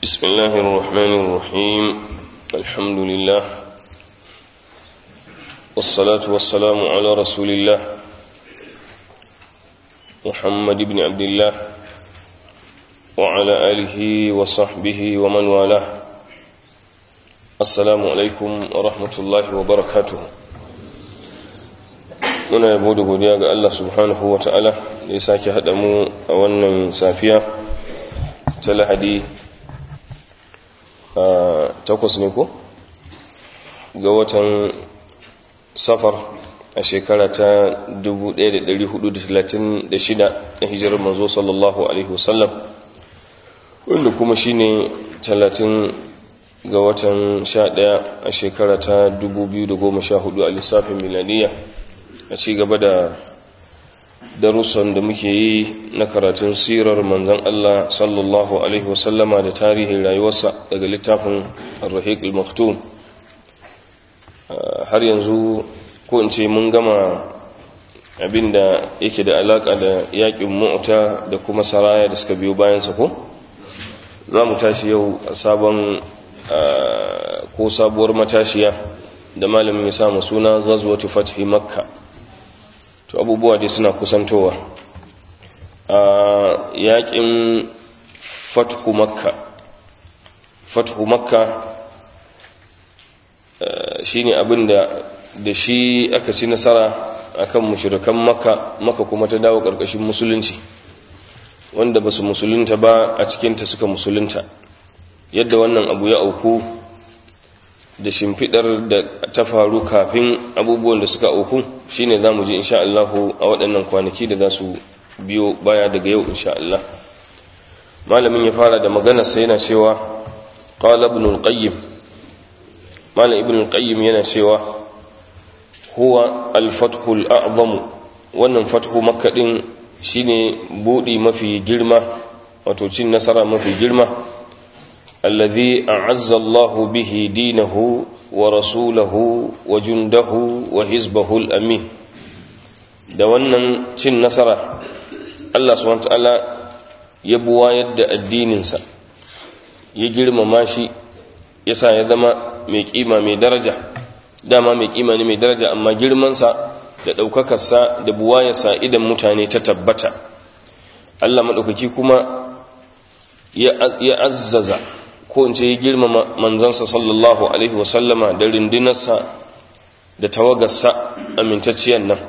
بسم الله الرحمن الرحيم الحمد لله والصلاة والسلام على رسول الله محمد بن عبد الله وعلى آله وصحبه ومن والاه السلام عليكم ورحمة الله وبركاته muna yabo da godiya ga Allah subhanahu wa ta'ala da ya sake haɗa mu a wannan safiya ta lahadi a takwas ne ko ga watan safar a shekara ta 1436 na hijirar manzo sallallahu alaihi wasallam wanda kuma shine 30 ga watan 11 a shekara ta 2014 a lissafin miladiyya a ci gaba da darussan da muke yi na karatun sirar manzan Allah sallallahu Alaihi wasallama da tarihin rayuwarsa daga littafin al-rahiq al-maktum har yanzu ko in ce mun gama abinda yake da alaka da yakin mu'ta da kuma saraya da suka biyo bayansa ko za mu tashi yau a sabon ko sabuwar matashiya da malamin ya samu suna ghazwatu fathi makka to abubuwa dai suna kusantowa a yakin fathu makka fathu makka shine abin da da shi aka ci nasara akan mushrikan makka makka kuma ta dawo karkashin musulunci wanda basu musulunta ba a cikinta suka musulunta yadda wannan abu ya auku da shimfidar da ta faru kafin abubuwan da suka auku shine zamu ji insha Allah a waɗannan kwanaki da za su biyo baya daga yau insha Allah malamin ya fara da magana sai yana cewa qala ibn al-qayyim malam ibn al-qayyim yana cewa huwa al-fathu al-a'zam wannan fathu makka din shine budi mafi girma wato cin nasara mafi girma الذي أعز الله به دينه ورسوله وجنده وحزبه الأمين da wannan cin nasara Allah subhanahu ta'ala ya buwayar da addininsa ya girmama shi yasa ya zama mai kima mai daraja dama mai kima ne mai daraja amma girmansa da ɗaukakarsa da buwayarsa idan mutane ta tabbata Allah maɗaukaki kuma ya azzaza ko in ce ya girmama manzansa sallallahu alaihi wasallama da rindinarsa da tawagarsa amintacciyar nan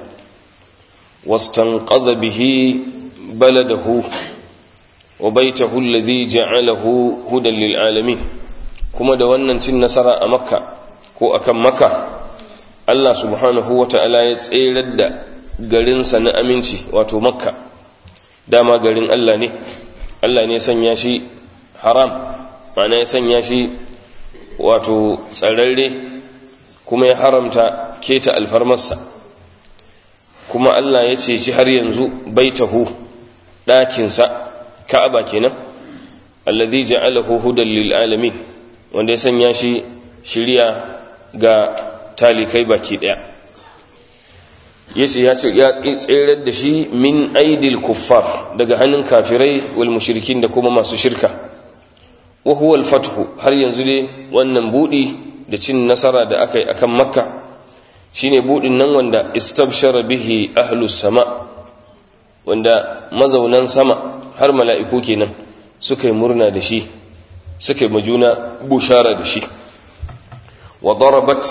wastan bihi baladahu wa baitahu alladhi ja'alahu hudan lil alamin kuma da wannan cin nasara a makka ko akan makka Allah subhanahu wata'ala ya tserar da garinsa na aminci wato makka dama garin Allah ne Allah ne sanya shi haram mana ya sanya shi wato tsararre kuma ya haramta keta alfarmarsa kuma Allah ya ce shi har yanzu baitahu ɗakinsa ka'aba kenan allazi ja'alahu hudan lil alamin wanda ya sanya shi shiriya ga talikai baki daya yace ya ce ya tsirar da shi min aidil kuffar daga hannun kafirai wal mushrikin da kuma masu shirka wa huwa al-fathu har yanzu dai wannan budi da cin nasara da aka yi akan makka shine budin nan wanda istabshara bihi ahlus sama wanda mazaunan sama har mala'iku kenan suka yi murna da shi suka yi majuna bushara da shi wa darabat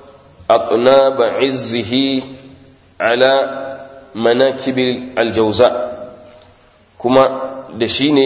atnaba izzihi ala manakibil aljawza kuma da shi ne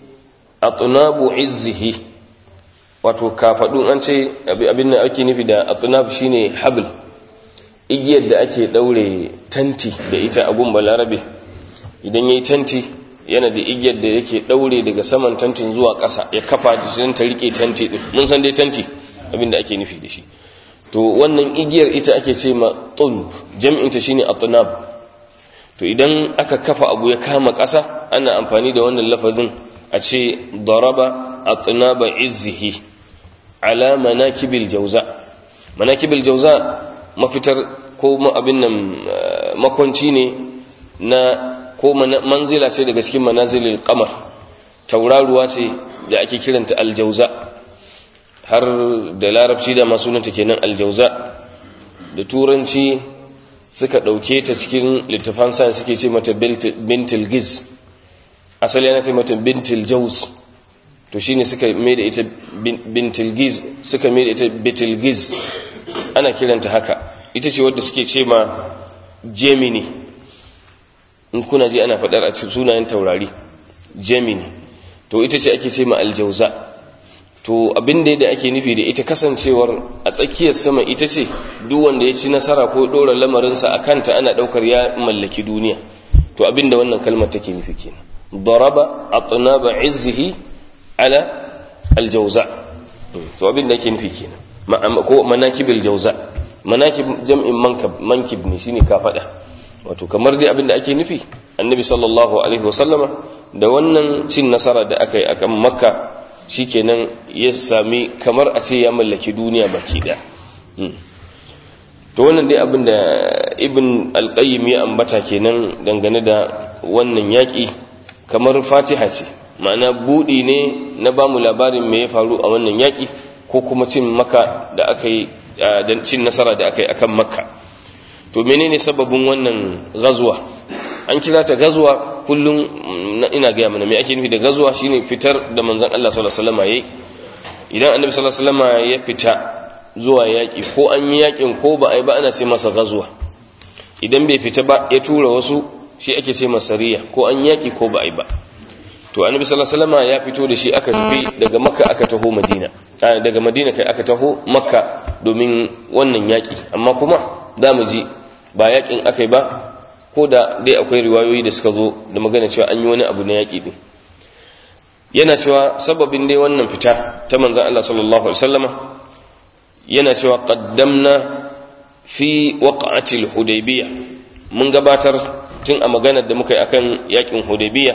atnabu izzihi wato kafadun an ce abin da ake nufi da atnab shine habl igiyar da ake daure tanti da ita a gun balarabe idan yayi tanti yana da igiyar da yake daure daga saman tantin zuwa ƙasa ya kafa da ta rike tanti din mun san dai tanti abin da ake nufi da shi to wannan igiyar ita ake ce ma tulb jam'in ta shine atnab to idan aka kafa abu ya kama ƙasa ana amfani da wannan lafazin a ce daraba atnaba izzihi ala manakibil jauza manakibil jauza mafitar ko abin nan makwanci ne na ko manzila ce daga cikin manazilil qamar tauraruwa ce da ake kiranta aljauza har da larabci da masunanta kenan aljauza da turanci suka ɗauke ta cikin littafan science suke ce mata bintil giz asali yana ce mata bintil jauz to shine suka mai da ita bintil giz suka mai da ita bitil giz ana kiranta haka ita ce wadda suke ce ma gemini in kuna ji ana faɗar a cikin sunayen taurari gemini to ita ce ake ce ma aljauza to abin da ake nufi da ita kasancewar a tsakiyar sama ita ce duk wanda ya ci nasara ko ɗora lamarinsa a kanta ana ɗaukar ya mallaki duniya to abin da wannan kalmar take nufi kenan daraba atnaba izzihi ala aljauza to abin da ake nufi kenan ko manakibil jauza manakib jam'in mankab mankib ne shine ka faɗa wato kamar dai abin da ake nufi annabi sallallahu alaihi wasallama da wannan cin nasara da aka yi a kan makka shikenan ya sami kamar a ce ya mallaki duniya baki da to wannan dai abin da ibn alqayyim ya ambata kenan dangane da wannan yaki kamar fatiha ce ma'ana budi ne na bamu labarin me ya faru a wannan yaki ko kuma cin makka da aka yi dan cin nasara da aka yi akan makka to menene sababin wannan gazuwa an kira ta gazuwa kullum ina gaya mana me ake nufi da gazuwa shine fitar da manzon Allah sallallahu alaihi wasallam yayi idan annabi sallallahu alaihi wasallam ya fita zuwa yaki ko an yi yakin ko ba ai ba ana ce masa gazuwa idan bai fita ba ya tura wasu shi ake ce masa riya ko an yaki ko ba ai ba to annabi sallallahu alaihi wasallam ya fito da shi aka tafi daga makka aka taho madina daga madina kai aka taho makka domin wannan yaki amma kuma za mu ji ba yakin akai ba ko da dai akwai riwayoyi da suka zo da magana cewa an yi wani abu na yaƙi din yana cewa sababin dai wannan fita ta manzan Allah sallallahu alaihi wasallama yana cewa qaddamna fi waqa'atil hudaybiyya mun gabatar tun a maganar da muka yi akan yakin hudaybiyya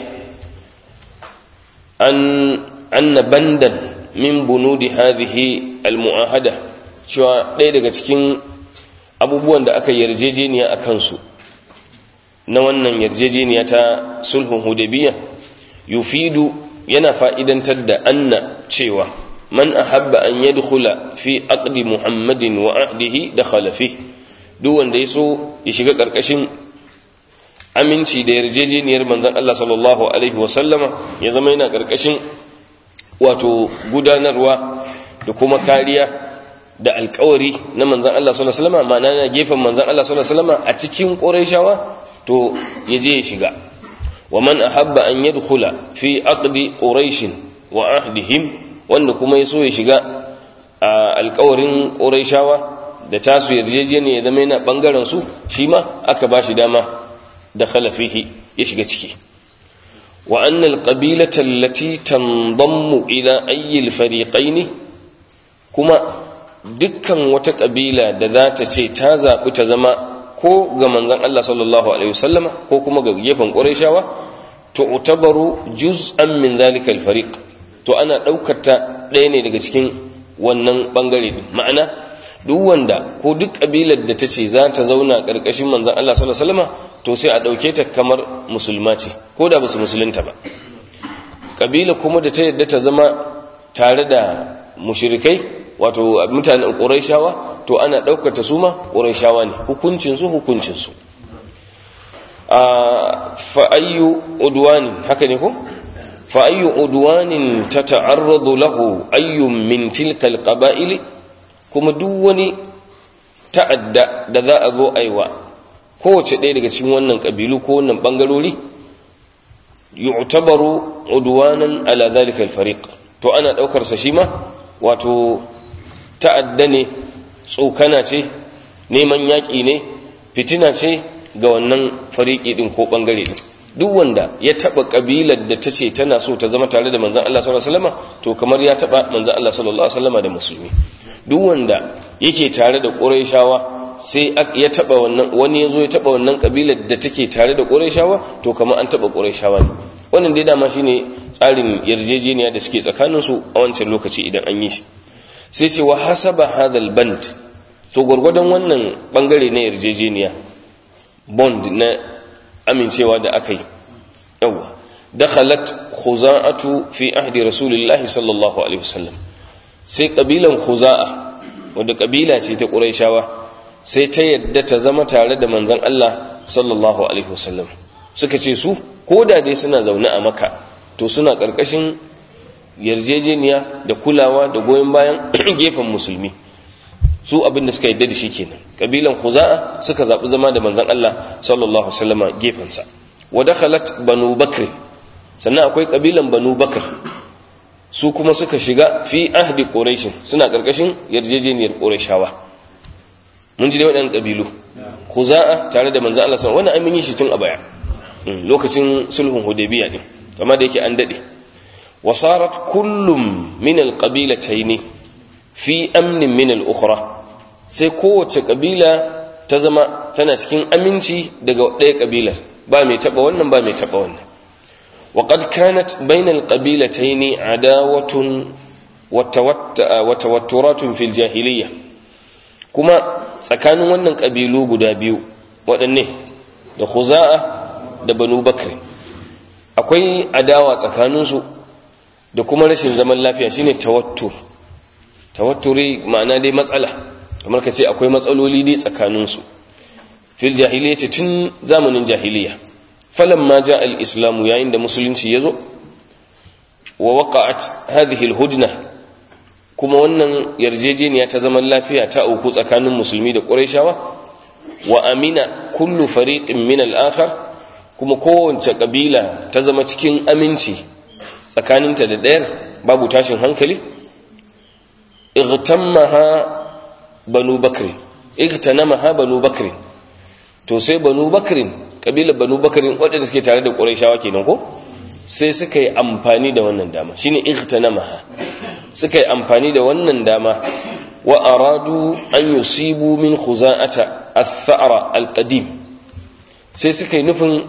an anna bandan min bunudi hadhihi almu'ahada cewa ɗaya daga cikin abubuwan da aka yarjejeniya a kansu na wannan yarjejeniya ta sulhun hudabiya yufidu yana fa'idantar da anna cewa man ahabba an yadkhula fi aqdi muhammadin wa ahdihi dakhala fi duk wanda yaso ya shiga karkashin aminci da yarjejeniyar manzon Allah sallallahu alaihi wa sallama ya zama yana karkashin wato gudanarwa da kuma kariya da alkawari na manzon Allah sallallahu alaihi wa sallama ma'ana na gefen manzon Allah sallallahu alaihi wa sallama a cikin qurayshawa to ya je ya shiga wa man ahabba an yadkhula fi aqdi quraish wa ahdihim wanda kuma yaso ya shiga a alƙawarin quraishawa da tasu yarjejeniya ya zama yana bangaren su shi ma aka bashi dama da khalafihi ya shiga ciki wa anna alqabilata allati tanḍammu ila ayyi alfariqayn kuma dukkan wata kabila da za ta ce ta zabi ta zama ko ga manzan Allah sallallahu Alaihi wasallama ko kuma ga gefen ƙwarishawa to utabaru juz'an min zalika alfariq to ana ɗaukar ta ɗaya ne daga cikin wannan ɓangare ɗin ma'ana duk wanda ko duk ƙabilar da ta ce za ta zauna ƙarƙashin manzan Allah sallallahu Alaihi wasallama to sai a ɗauke ta kamar musulma ce ko da ba su musulunta ba ƙabila kuma da ta yadda ta zama tare da mushrikai wato mutanen ƙurayshawa to ana ɗaukata su ma ƙurayshawa ne hukuncinsu hukuncinsu a fa'ayyu udwanin haka ne ko fa'ayyu udwanin ta ta'arradu lahu ayyun min tilkal qaba'ili kuma duk wani ta'adda da za a zo aiwa kowace ɗaya daga cikin wannan ƙabilu ko wannan ɓangarori yu'tabaru udwanan ala zalika al-fariq to ana ɗaukar sa shi ma wato ta'adda ne tsokana ce neman yaƙi ne fitina ce ga wannan fariƙi ɗin ko ɓangare ɗin duk wanda ya taɓa ƙabilar da ta ce tana so ta zama tare da manzan Allah sallallahu alaihi wasallam to kamar ya taɓa manzan Allah sallallahu alaihi wasallam da musulmi duk wanda yake tare da Qurayshawa sai ya taɓa wannan wani yazo ya taɓa wannan ƙabilar da take tare da Qurayshawa to kamar an taɓa Qurayshawa ne wannan dai dama shine tsarin yarjejeniya da suke tsakaninsu a wancan lokaci idan an yi shi sai ce wa hasaba hadal band to gwargwadon wannan bangare na yarjejeniya bond na amincewa da aka yi yawa dakhalat khuza'atu fi ahdi rasulillahi sallallahu alaihi wasallam sai kabilan khuza'a wadda kabila ce ta quraishawa sai ta yadda ta zama tare da manzon Allah sallallahu alaihi wasallam suka ce su ko da dai suna zaune a maka to suna karkashin yarjejeniya da kulawa da goyon bayan gefen musulmi su abin da suka yadda da shi kenan kabilan khuza'a suka zabi zama da manzon Allah sallallahu alaihi wasallama gefensa wa dakhalat banu bakr sannan akwai kabilan banu bakr su kuma suka shiga fi ahdi quraish suna karkashin yarjejeniyar qurayshawa mun ji dai waɗannan kabilu khuza'a tare da manzon Allah sallallahu alaihi wasallam wannan an yi shi tun a baya lokacin sulhun hudaybiya ne amma da yake an dade wasarat kullum min alqabilatayn fi amnin min al-ukhra sai kowace kabila ta zama tana cikin aminci daga ɗaya kabilar ba mai taba wannan ba mai taba wannan وقد كانت بين القبيلتين عداوة وتوترات في الجاهلية كما tsakanin wannan ƙabilu guda biyu waɗanne da khuza'a da banu bakr akwai adawa tsakaninsu da kuma rashin zaman lafiya shine tawattur tawatturi ma'ana dai matsala kamar ka ce akwai matsaloli dai tsakaninsu fil jahiliya tun zamanin jahiliya falamma ja al-islamu yayin da musulunci yazo wa waqa'at hadhihi al-hudna kuma wannan yarjejeniya ta zaman lafiya ta auku tsakanin musulmi da qurayshawa wa amina kullu fariqin min al-akhar kuma kowace kabila ta zama cikin aminci tsakaninta da ɗayar babu tashin hankali igtammaha banu bakr igtanamaha banu bakr to sai banu bakrin kabilar banu bakrin waɗanda suke tare da qurayshawa kenan ko sai suka yi amfani da wannan dama shine igtanamaha suka yi amfani da wannan dama wa aradu an yusibu min khuza'ata ath-tha'ra al-qadim sai suka yi nufin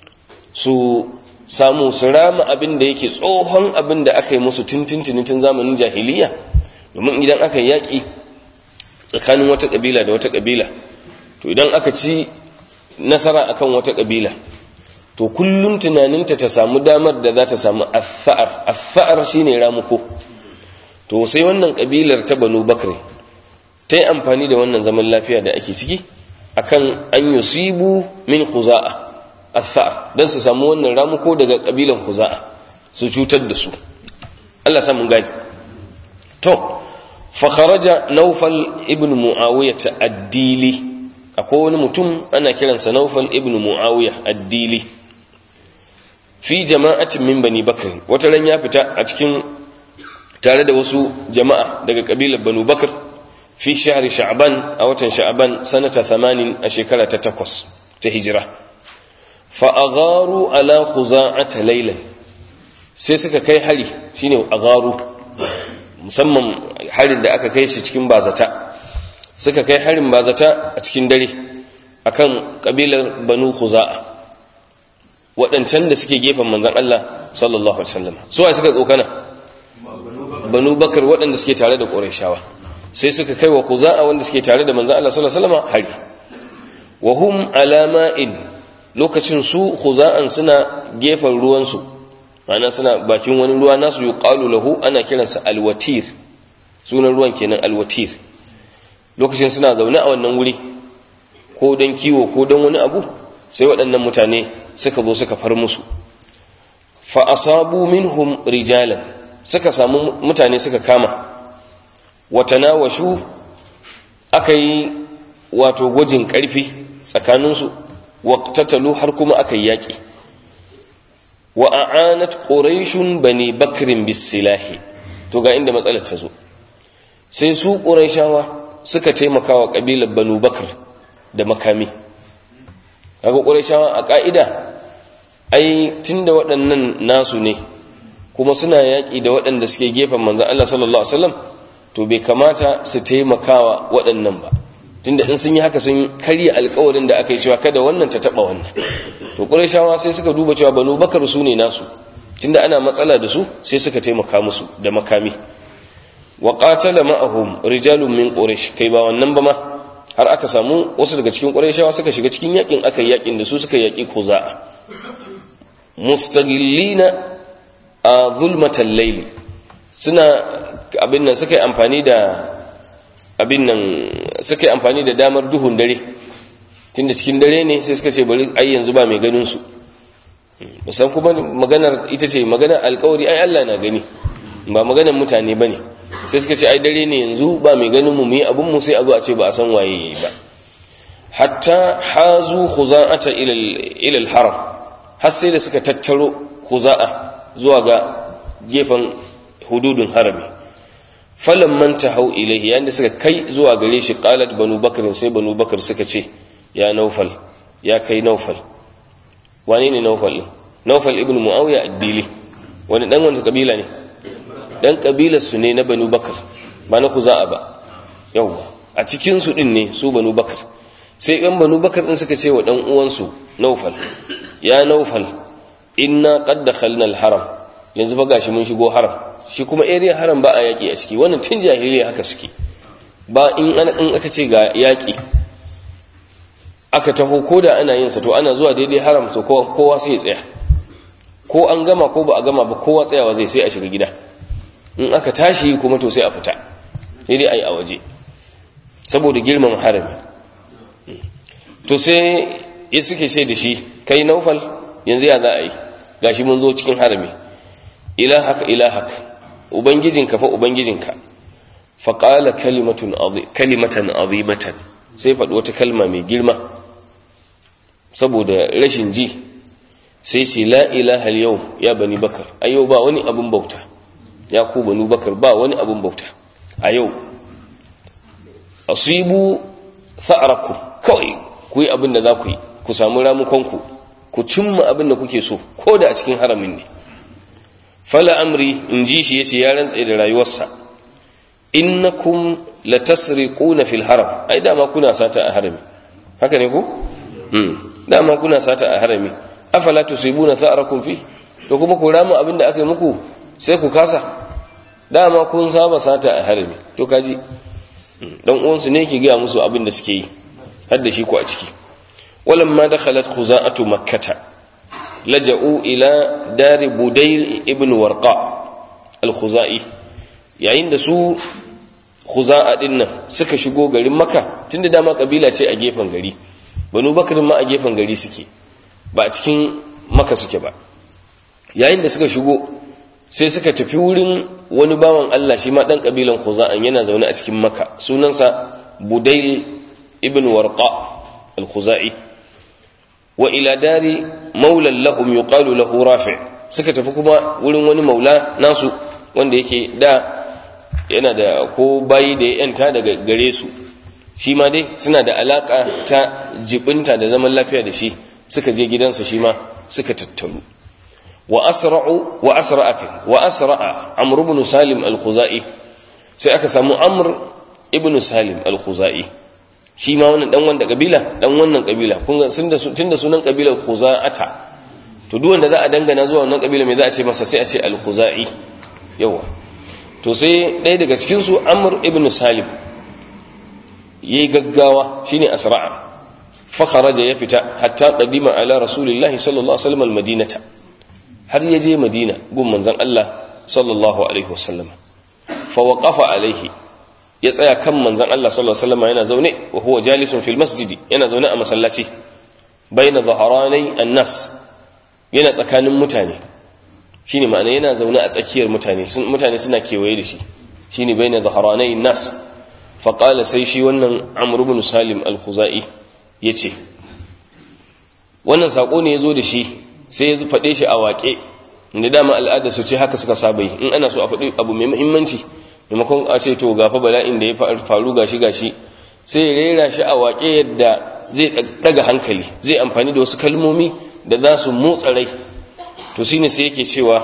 su samu su rama abin da yake tsohon abin da aka yi musu tuntuntuni tun zamanin jahiliya domin idan aka yaƙi tsakanin wata ƙabila da wata ƙabila to idan aka ci nasara akan wata ƙabila to kullum tunaninta ta samu damar da za ta samu affa'ar affa'ar shine ramuko to sai wannan ƙabilar ta banu bakri ta yi amfani da wannan zaman lafiya da ake ciki akan an yusibu min khuza'a affa'ar dan su samu wannan ramuko daga ƙabilan khuza'a su cutar da su Allah samun gani to fa kharaja nawfal ibn muawiyah ad-dili akwai wani mutum ana kiransa nawfal ibn muawiyah ad-dili fi jama'atin min bani bakr wata ran ya fita a cikin tare da wasu jama'a daga kabilar banu bakr fi shahri sha'ban a watan sha'ban sanata 80 a shekara ta 8 ta hijira fa agharu ala khuza'ata laylan sai suka kai hari shine agharu musamman harin da aka kai shi cikin bazata suka kai harin bazata a cikin dare akan kabilar banu khuza'a waɗancan da suke gefen manzan Allah sallallahu alaihi wasallam su wa suka tsokana banu bakar waɗanda suke tare da ƙurayshawa sai suka kai wa khuza'a wanda suke tare da manzan Allah sallallahu alaihi wasallam hari wa hum alama'in lokacin su khuza'an suna gefen ruwan su ma'ana suna bakin wani ruwa nasu yuqalu lahu ana kiransa alwatir sunan ruwan kenan alwatir lokacin suna zaune a wannan wuri ko don kiwo ko don wani abu sai waɗannan mutane suka zo suka far musu fa asabu minhum rijalan suka samu mutane suka kama watanawashu aka yi wato gwajin ƙarfi tsakaninsu waqtatalu har kuma aka yi yaƙi wa a'anat quraishun bani bakrin bisilahi to ga inda matsalar ta zo sai su quraishawa suka taimaka wa kabilar banu bakr da makami kaga qurayshawa a ka'ida ai tunda waɗannan nasu ne kuma suna yaƙi da waɗanda suke gefen manzon Allah sallallahu alaihi wasallam to bai kamata su taimakawa waɗannan ba tunda in sun yi haka sun karya alƙawarin da aka yi cewa kada wannan ta taba wannan to qurayshawa sai suka duba cewa banu bakar su ne nasu tunda ana matsala da su sai suka taimaka musu da makami wa qatala ma'ahum rijalun min quraish kai ba wannan ba ma har aka samu wasu daga cikin qurayshawa suka shiga cikin yakin aka yi yakin da su suka yaki khuza'a mustaghillina a zulmatal layli suna abin nan suka yi amfani da abin nan suka yi amfani da damar duhun dare tunda cikin dare ne sai suka ce bari ai yanzu ba mai ganin su musan kuma maganar ita ce maganar alkawari ai Allah na gani ba maganar mutane bane sai suka ce ai dare ne yanzu ba mai ganin mu mu yi abin mu sai a zo a ce ba a san waye yayi ba hatta hazu khuza'ata ila ila al-haram har sai da suka tattaro khuza'a zuwa ga gefen hududun harami falan man tahau ilayhi yanda suka kai zuwa gare shi qalat banu bakr sai banu bakr suka ce ya naufal ya kai naufal wane ne naufal din naufal ibn muawiya ad-dili wani dan wani kabila ne dan kabilar su ne na banu bakr ba na khuza'a ba yawa a cikin su din ne su banu bakr sai ɗan banu bakar ɗin suka ce wa ɗan uwansu naufal ya naufal inna qad dakhalna al-haram yanzu fa gashi mun shigo haram shi kuma area haram ba a yaki a ciki wannan tun jahiliya haka suke ba in ana in aka ce ga yaki aka taho koda ana yin sa to ana zuwa daidai haram to kowa kowa sai ya tsaya ko an gama ko ba a gama ba kowa tsayawa zai sai a shiga gida in aka tashi kuma to sai a fita sai dai ayi a waje saboda girman harami to sai ya suke ce da shi kai naufal yanzu ya za a yi gashi mun zo cikin harami ilahaka ilahaka ubangijinka fa ubangijinka faƙala kalimatan azimatan sai faɗi wata kalma mai girma saboda rashin ji sai ce la ilaha yau ya bani bakar a yau ba wani abin bauta ya ku bani bakar ba wani abin bauta a yau asibu fa'arakum kawai ku yi abin da za ku yi ku samu ramukonku ku cimma abin da kuke so ko da a cikin haramin ne fala amri in ji shi yace ya rantsa da rayuwarsa innakum latasriquna fil haram ai dama kuna sata a harami haka ne ko hmm dama kuna sata a harami afala tusibuna tha'rakum fi to kuma ku ramu abin da aka yi muku sai ku kasa dama kun saba sata a harami to kaji dan uwansu ne yake ga musu abin da suke yi har da shi ku a ciki walamma dakhalat khuza'atu makkata laja'u ila dari budayl ibn warqa al-khuzai yayin da su khuza'a dinnan suka shigo garin makka tunda dama kabila ce a gefen gari banu bakr ma a gefen gari suke ba a cikin makka suke ba yayin da suka shigo sai suka tafi wurin wani bawan Allah shi ma dan kabilan khuza'an yana zaune a cikin makka sunansa budayl ibn warqa al-khuzai wa ila dari maulan lahum yuqalu lahu rafi' suka tafi kuma wurin wani maula nasu wanda yake da yana da ko bayi da ya yanta daga gare su shi ma dai suna da alaka ta jibinta da zaman lafiya da shi suka je gidansa shi ma suka tattaru wa asra'u wa asra'a wa asra'a amr ibn salim al-khuzai sai aka samu amr ibn salim al-khuzai shi ma wannan dan wanda kabila dan wannan kabila kun ga tunda sunan kabilar khuza'ata to duk wanda za a dangana zuwa wannan kabila me za a ce masa sai a ce al-khuzai yawa to sai ɗaya daga cikin su amr ibn salim yayi gaggawa shine asra'a fa kharaja ya fita hatta qadima ala rasulillahi sallallahu alaihi wasallam al-madinata har ya je madina gun manzon Allah sallallahu alaihi wasallam fa waqafa alaihi ya tsaya kan manzan Allah sallallahu alaihi wasallam yana zaune wa huwa jalisun fil masjidi yana zaune a masallaci baina dhaharanai annas yana tsakanin mutane shine ma'ana yana zaune a tsakiyar mutane mutane suna kewaye da shi shine baina dhaharanai annas fa qala sai shi wannan amr ibn salim al-khuzai yace wannan sako ne yazo da shi sai ya faɗe shi a waƙe inda dama al'ada su ce haka suka saba yi in ana so a faɗi abu mai muhimmanci maimakon a ce to gafa bala'in da ya faru gashi gashi sai ya rera shi a waƙe yadda zai daga hankali zai amfani da wasu kalmomi da za su motsa rai to shine sai yake cewa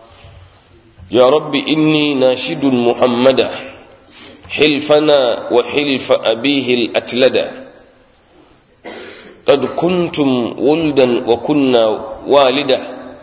ya rabbi inni nashidun muhammada hilfana wa hilfa abihi al-atlada قد كنتم ولدا وكنا والدا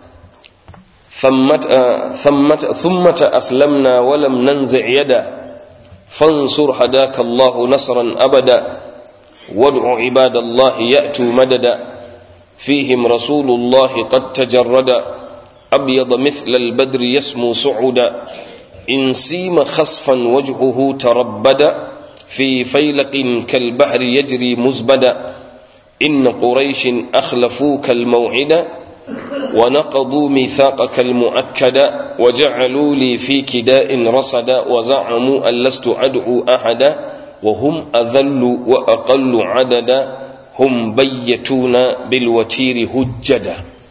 ثمت ثمت ثمة أسلمنا ولم ننزع يدا فانصر هداك الله نصرا أبدا وادع عباد الله يأتوا مددا فيهم رسول الله قد تجرد أبيض مثل البدر يسمو سعدا إن سيم خصفا وجهه تربد في فيلق كالبحر يجري مزبدا إن قريش أخلفوك الموعد ونقضوا ميثاقك المؤكد وجعلوا لي في كداء رصدا وزعموا أن لست أدعو أحدا وهم أذل وأقل عددا هم بيتون بالوتير هجدا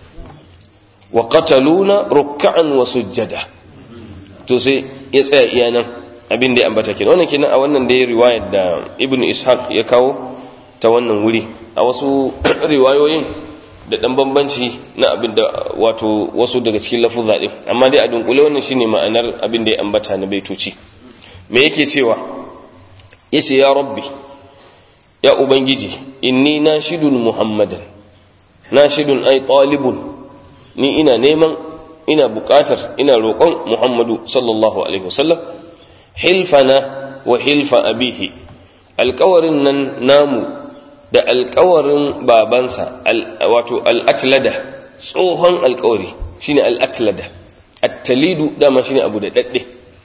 وقتلون ركعا وسجدا تسي يسأل إيانا abin da ya ambata kenan wannan kenan a wannan da ya riwayar da ibn ishaq ya kawo ta wannan wuri a wasu riwayoyin da dan bambanci na abin da wato wasu daga cikin lafuzza din amma dai a dunkule wannan shine ma'anar abin da ya ambata na baitoci me yake cewa yace ya rabbi ya ubangiji inni nashidun muhammadan nashidun ay talibun ni ina neman ina buƙatar ina roƙon muhammadu sallallahu alaihi wasallam hilfana wa hilfa abihi alƙawarin nan namu da alƙawarin babansa wato al'atlada tsohon alƙawari shine al'atlada attalidu dama shine abu da daɗe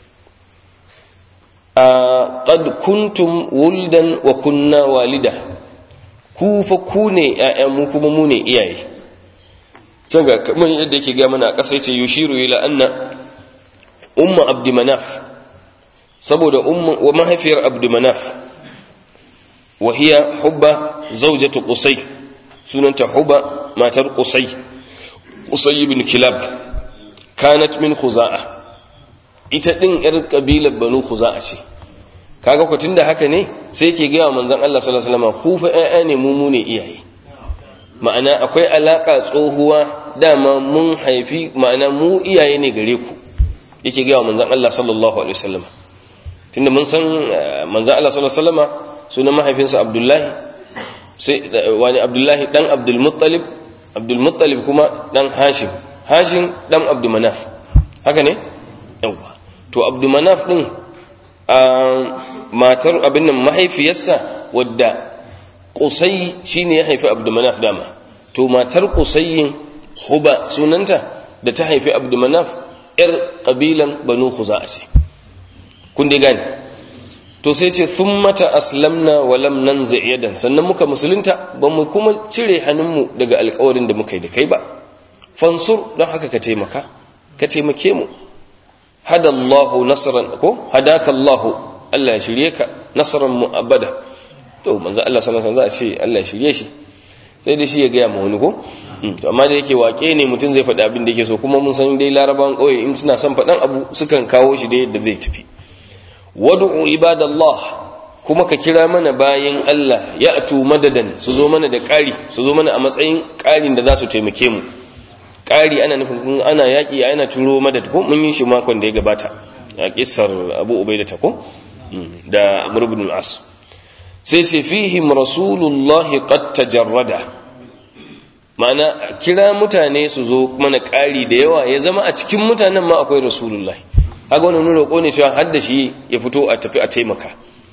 a qad kuntum wuldan wa kunna walida ku fa ku ne ƴaƴan mu kuma mu ne iyaye can ga kamar yadda yake ga mana a ƙasa yace yushiru ila anna umma abdi manaf saboda umma wa mahaifiyar abdi manaf wa hiya hubba zawjatu qusay sunanta hubba matar qusay qusay ibn kilab kanat min khuza'a ita din yar kabilar banu khuza'a ce kaga ko tunda haka ne sai yake ga manzon Allah sallallahu alaihi wasallam ku fa ƴaƴa ne mu mu ne iyaye ma'ana akwai alaka tsohuwa dama mun haifi ma'ana mu iyaye ne gare ku yake ga manzon Allah sallallahu alaihi wasallam tunda mun san manzon Allah sallallahu alaihi wasallam sunan mahaifinsa Abdullahi sai wani Abdullahi dan Abdul Muttalib Abdul Muttalib kuma dan Hashim Hashim dan Abdul Manaf haka ne yawa to Abdul Manaf din matar abin nan mahaifiyarsa wadda Qusay shine ya haifi Abdul Manaf dama to matar Qusayyin Huba sunanta da ta haifi Abdul Manaf yar kabilan Banu Khuza'a ce kun dai gane to sai ce mata aslamna wa lam nanzi yadan sannan muka musulunta ba mu kuma cire hannunmu daga alƙawarin da muka yi da kai ba fansur don haka ka taimaka ka taimake mu hadallahu nasran ko hadaka Allah Allah ya shirye ka nasran mu abada to manzo Allah sallallahu alaihi wasallam za a ce Allah ya shirye shi sai da shi ya gaya ma wani ko to amma da yake wake ne mutum zai faɗi abin da yake so kuma mun san dai larabawan ƙauye in suna son faɗan abu sukan kawo shi da yadda zai tafi wad'u ibadallah kuma ka kira mana bayin Allah ya atu madadan su zo mana da ƙari su zo mana a matsayin ƙarin da za su taimake mu ƙari ana nufin kun ana yaƙi ana turo madad ko mun yi shi makon da ya gabata a kissar Abu Ubaida ta ko da Amr ibn al-As sai sai fihim rasulullahi qad tajarrada ma'ana kira mutane su zo mana ƙari da yawa ya zama a cikin mutanen ma akwai rasulullahi haka wani nuna roƙo ne cewa hadda shi ya fito a tafi a taimaka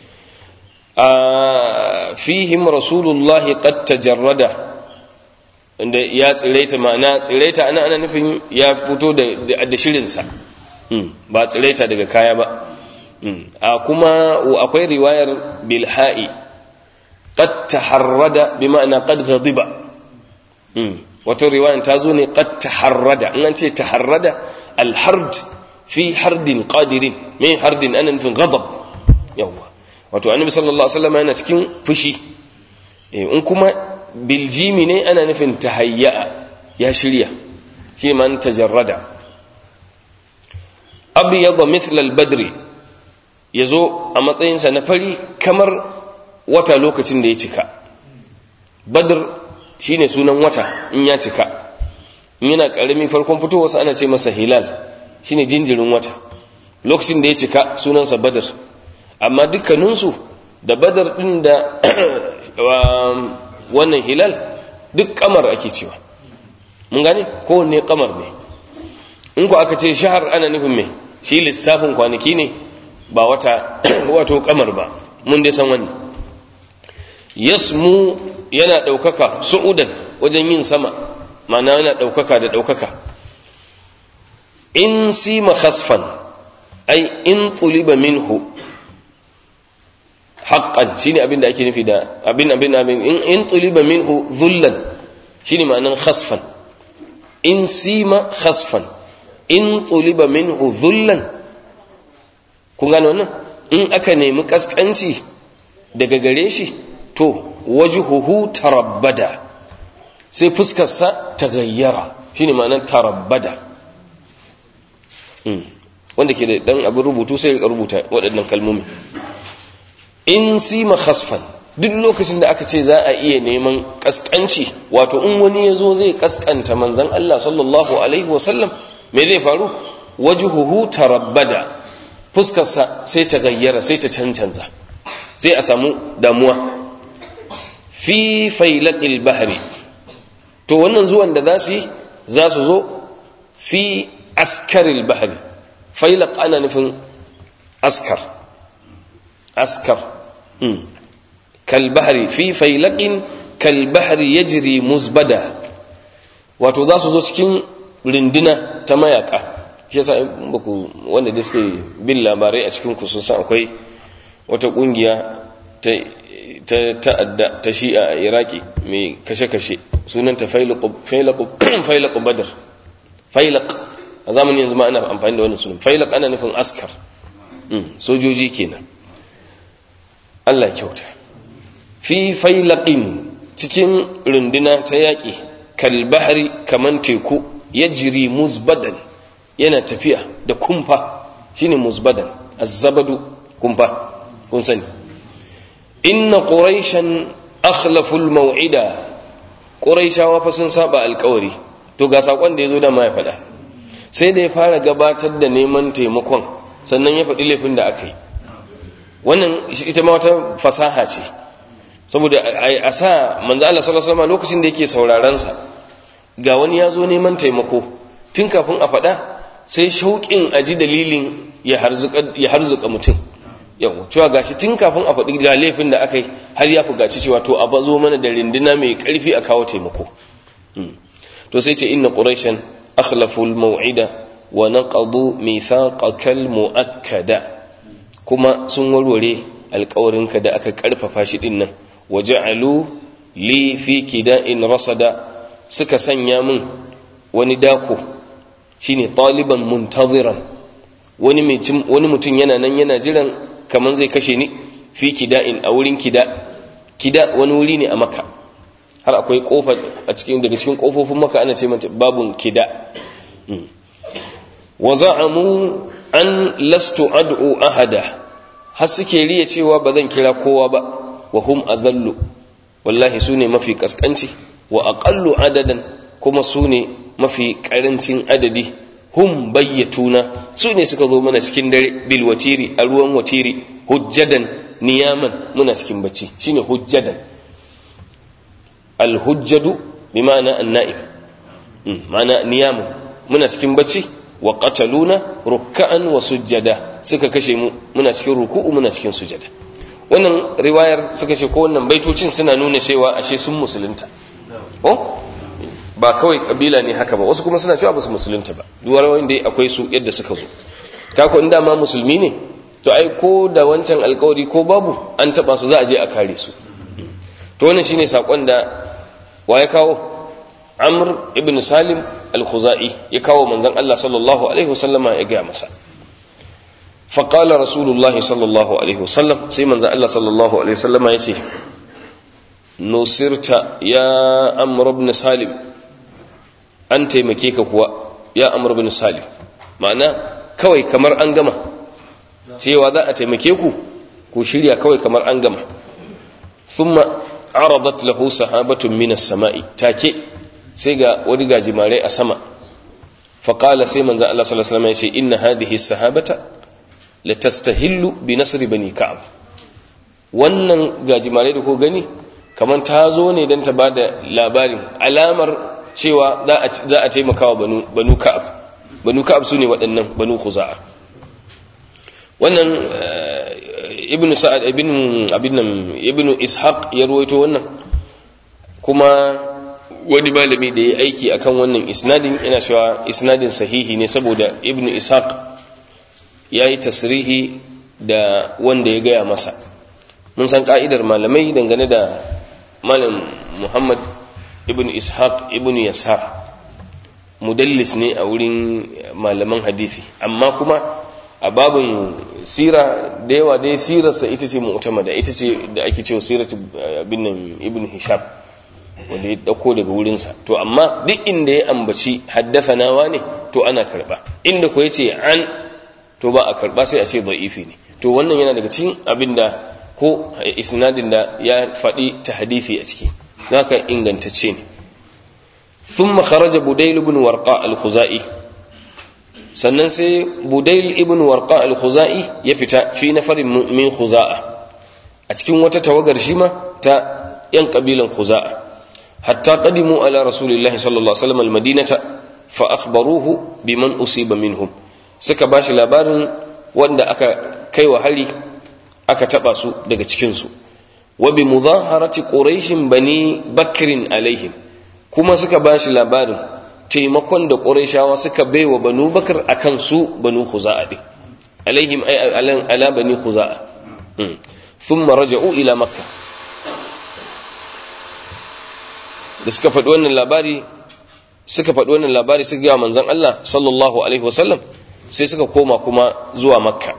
a fihim rasulullahi qad tajarrada inda ya tsiraita ma'ana tsiraita ana ana nufin ya fito da da shirinsa ba tsiraita daga kaya ba a kuma akwai riwayar bilha'i qad taharrada bi ma'ana qad ghadiba wato riwayan ta zo ne qad taharrada in an ce taharrada al-hard fi hardin qadirin mai hardin ana nufin ghadab yawa wato annabi sallallahu alaihi wasallam yana cikin fushi in kuma biljimi ne ana nufin tahayya ya shirya shi man tajarrada abyad mithla al-badri yazo a matsayinsa na fari kamar wata lokacin da ya cika badr shine sunan wata in ya cika in yana karami farkon fitowarsa ana ce masa hilal shine jinjirin wata lokacin da ya cika sunansa badar amma dukkaninsu da badar din da wannan hilal duk kamar ake cewa mun gane kowanne kamar ne in ku aka ce shahar ana nufin mai shi lissafin kwanaki ne ba wata wato kamar ba mun dai san wannan yasmu yana ɗaukaka su'udan wajen yin sama ma'ana yana ɗaukaka da ɗaukaka in sima khasfan ai in tuliba minhu haqqan shine abin da ake nufi da abin abin abin in in tuliba minhu dhullan shine ma'anan khasfan in sima khasfan in tuliba minhu dhullan kun gane wannan in aka nemi kaskanci daga gare shi to wajhuhu tarabbada sai fuskarsa ta gayyara shine ma'anar tarabbada wanda ke da dan abin rubutu sai ya rubuta waɗannan kalmomi in sima khasfan duk lokacin da aka ce za a iya neman kaskanci wato in wani ya zo zai kaskanta manzan Allah sallallahu alaihi wasallam me zai faru wajhuhu tarabbada fuskarsa sai ta gayyara sai ta cancanza sai a samu damuwa fi failaqil bahri to wannan zuwan da za su yi za su zo fi askaril bahri failaq ana nufin askar askar kalbahari fi failaqin kalbahari yajri muzbada wato za su zo cikin rindina ta mayaka shi yasa baku wanda da suke bin labarai a cikin sun san akwai wata kungiya ta ta ta'adda ta shi'a a iraki mai kashe-kashe sunanta failaq badar failaq a zamanin yanzu ma ana amfani da wannan sunan failaq ana nufin askar sojoji kenan Allah kyauta fi failaqin cikin runduna ta yaƙi kalbahari kaman teku ya jiri muzbadan yana tafiya da kumfa shine muzbadan azzabadu kumfa kun sani inna quraishan akhlafu almaw'ida quraishawa fa sun saba alƙawari to ga sakon da yazo da ma ya faɗa sai da ya fara gabatar da neman taimakon sannan ya faɗi laifin da aka yi wannan ita ma wata fasaha ce saboda a sa manzo Allah sallallahu alaihi wasallam lokacin da yake sauraron sa ga wani ya zo neman taimako tun kafin a faɗa sai shauƙin aji dalilin ya harzuka ya harzuka mutum yawa cewa gashi tun kafin a faɗi ga laifin da aka yi har ya fugaci cewa to a bazo mana da rinduna mai ƙarfi a kawo taimako to sai ce inna quraishan akhlafu al-maw'ida wa naqadu mithaqaka al-mu'akkada kuma sun warware alƙawarinka da aka ƙarfafa shi din nan waja'alu li fi kida'in rasada suka sanya min wani dako shine taliban muntaziran wani wani mutum yana nan yana jiran kaman zai kashe ni fi kida'in a wurin kida kida wani wuri ne a maka har akwai kofa a cikin daga cikin kofofin maka ana ce mata babun kida wa za'amu an lastu ad'u ahada har suke riya cewa ba zan kira kowa ba wa hum azallu wallahi sune mafi kaskanci wa aqallu adadan kuma sune mafi karancin adadi hum bayyatuna sune suka zo mana cikin dare bil watiri a ruwan watiri hujjadan niyaman muna cikin bacci shine hujjadan al hujjadu bi ma'ana an-na'im ma'ana niyamun muna cikin bacci wa qataluna ruk'an wa sujjada suka kashe mu muna cikin ruku'u muna cikin sujada wannan riwayar suka ce ko wannan baitocin suna nuna cewa ashe sun musulunta oh ba kawai kabila ne haka ba wasu kuma suna cewa ba su musulunta ba duwar wanda akwai su yadda suka zo kako inda ma musulmi ne to ai ko da wancan alkawari ko babu an taba su za a je a kare su to wannan shine sakon da wa ya kawo amr ibn salim al-khuzai ya kawo manzon Allah sallallahu alaihi wasallama ya ga masa فقال رسول الله صلى الله عليه وسلم سي من الله صلى الله عليه وسلم يتي نصرت يا أمر بن سالم أنت مكيك هو يا أمر بن سالم معنى كوي كمر أنجمة cewa za a taimake ku ku shirya kawai kamar an gama thumma aradat lahu sahabatun minas sama'i take sai ga wani gajimare a sama faqala sai manzo Allah sallallahu alaihi wasallam ya ce inna hadhihi sahabata latastahillu bi nasri bani ka'ab wannan gajimare da ko gani kaman ta zo ne dan ta bada labarin alamar cewa za a za a taimakawa banu banu ka'ab banu ka'ab sune waɗannan banu khuza'a wannan ibnu sa'ad ibnu abinnan ibnu ishaq ya ruwaito wannan kuma wani malami da ya aiki akan wannan isnadin ina cewa isnadin sahihi ne saboda ibn ishaq ya yi tasrihi da wanda ya gaya masa mun san ka'idar malamai dangane da malam muhammad ibn ishaq ibn yasar mudallis ne a wurin malaman hadisi amma kuma a babin sira da yawa dai sirarsa ita ce mu'tamada ita ce da ake cewa siratu bin nan ibn hisham wanda ya dauko daga wurinsa to amma duk inda ya ambaci haddathanawa ne to ana karba inda ko yace an to ba a karba sai a ce da'ifi ne to wannan yana daga cikin abinda ko isnadin da ya faɗi ta hadisi a ciki zaka ingantacce ne ثم خرج بديل بن ورقاء الخزائي sannan sai budail ibn warqa al-khuzai ya fita fi nafarin min khuza'a a cikin wata tawagar shi ma ta yan kabilan khuza'a hatta qadimu ala rasulillahi sallallahu alaihi wasallam al-madinata fa akhbaruhu biman usiba minhum suka bashi labarin wanda aka kai wa hari aka taba su daga cikin su wa bi mudaharati quraish bani bakrin alaihim kuma suka bashi labarin taimakon da ƙurashawa suka baiwa banu bakar a kan su banu khuza'a ɗin alaihim ala bani khuza'a sun maraja'u ila makka da suka faɗi wannan labari suka faɗi wannan labari suka gaya manzan Allah sallallahu alaihi wasallam sai suka koma kuma zuwa makka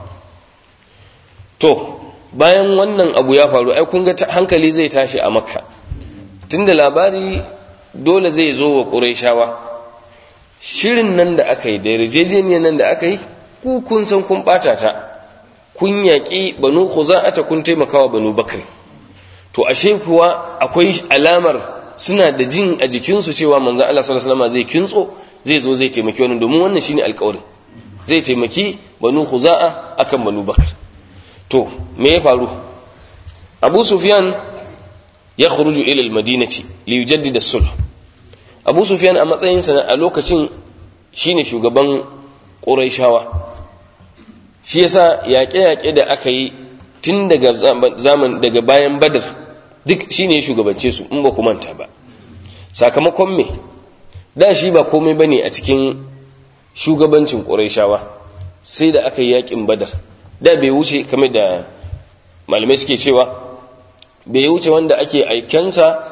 to bayan wannan abu ya faru ai kun ga hankali zai tashi a makka tunda labari dole zai zo wa ƙurashawa shirin nan da aka yi da yarjejeniyar nan da aka yi ku kun san kun bata ta kun yaƙi banu khuza'ata kun taimakawa banu bakri to ashe kuwa akwai alamar suna da jin a jikinsu cewa manzon Allah sallallahu alaihi wasallam zai kintso zai zo zai taimaki wannan domin wannan shine alƙawarin zai taimaki banu khuza'a akan banu bakr to me ya faru Abu Sufyan ya khuruju ila al-madinati li yujaddida as-sulh abu sufyan a matsayinsa a lokacin shine shugaban ƙuraishawa shi yasa yaƙe-yaƙe da aka yi tun daga zaman daga bayan badar duk shine ya shugabance su in ba ku manta ba sakamakon me da shi ba komai bane a cikin shugabancin ƙuraishawa sai da aka yi yaƙin badar da bai wuce kamar da malamai suke cewa bai wuce wanda ake aikensa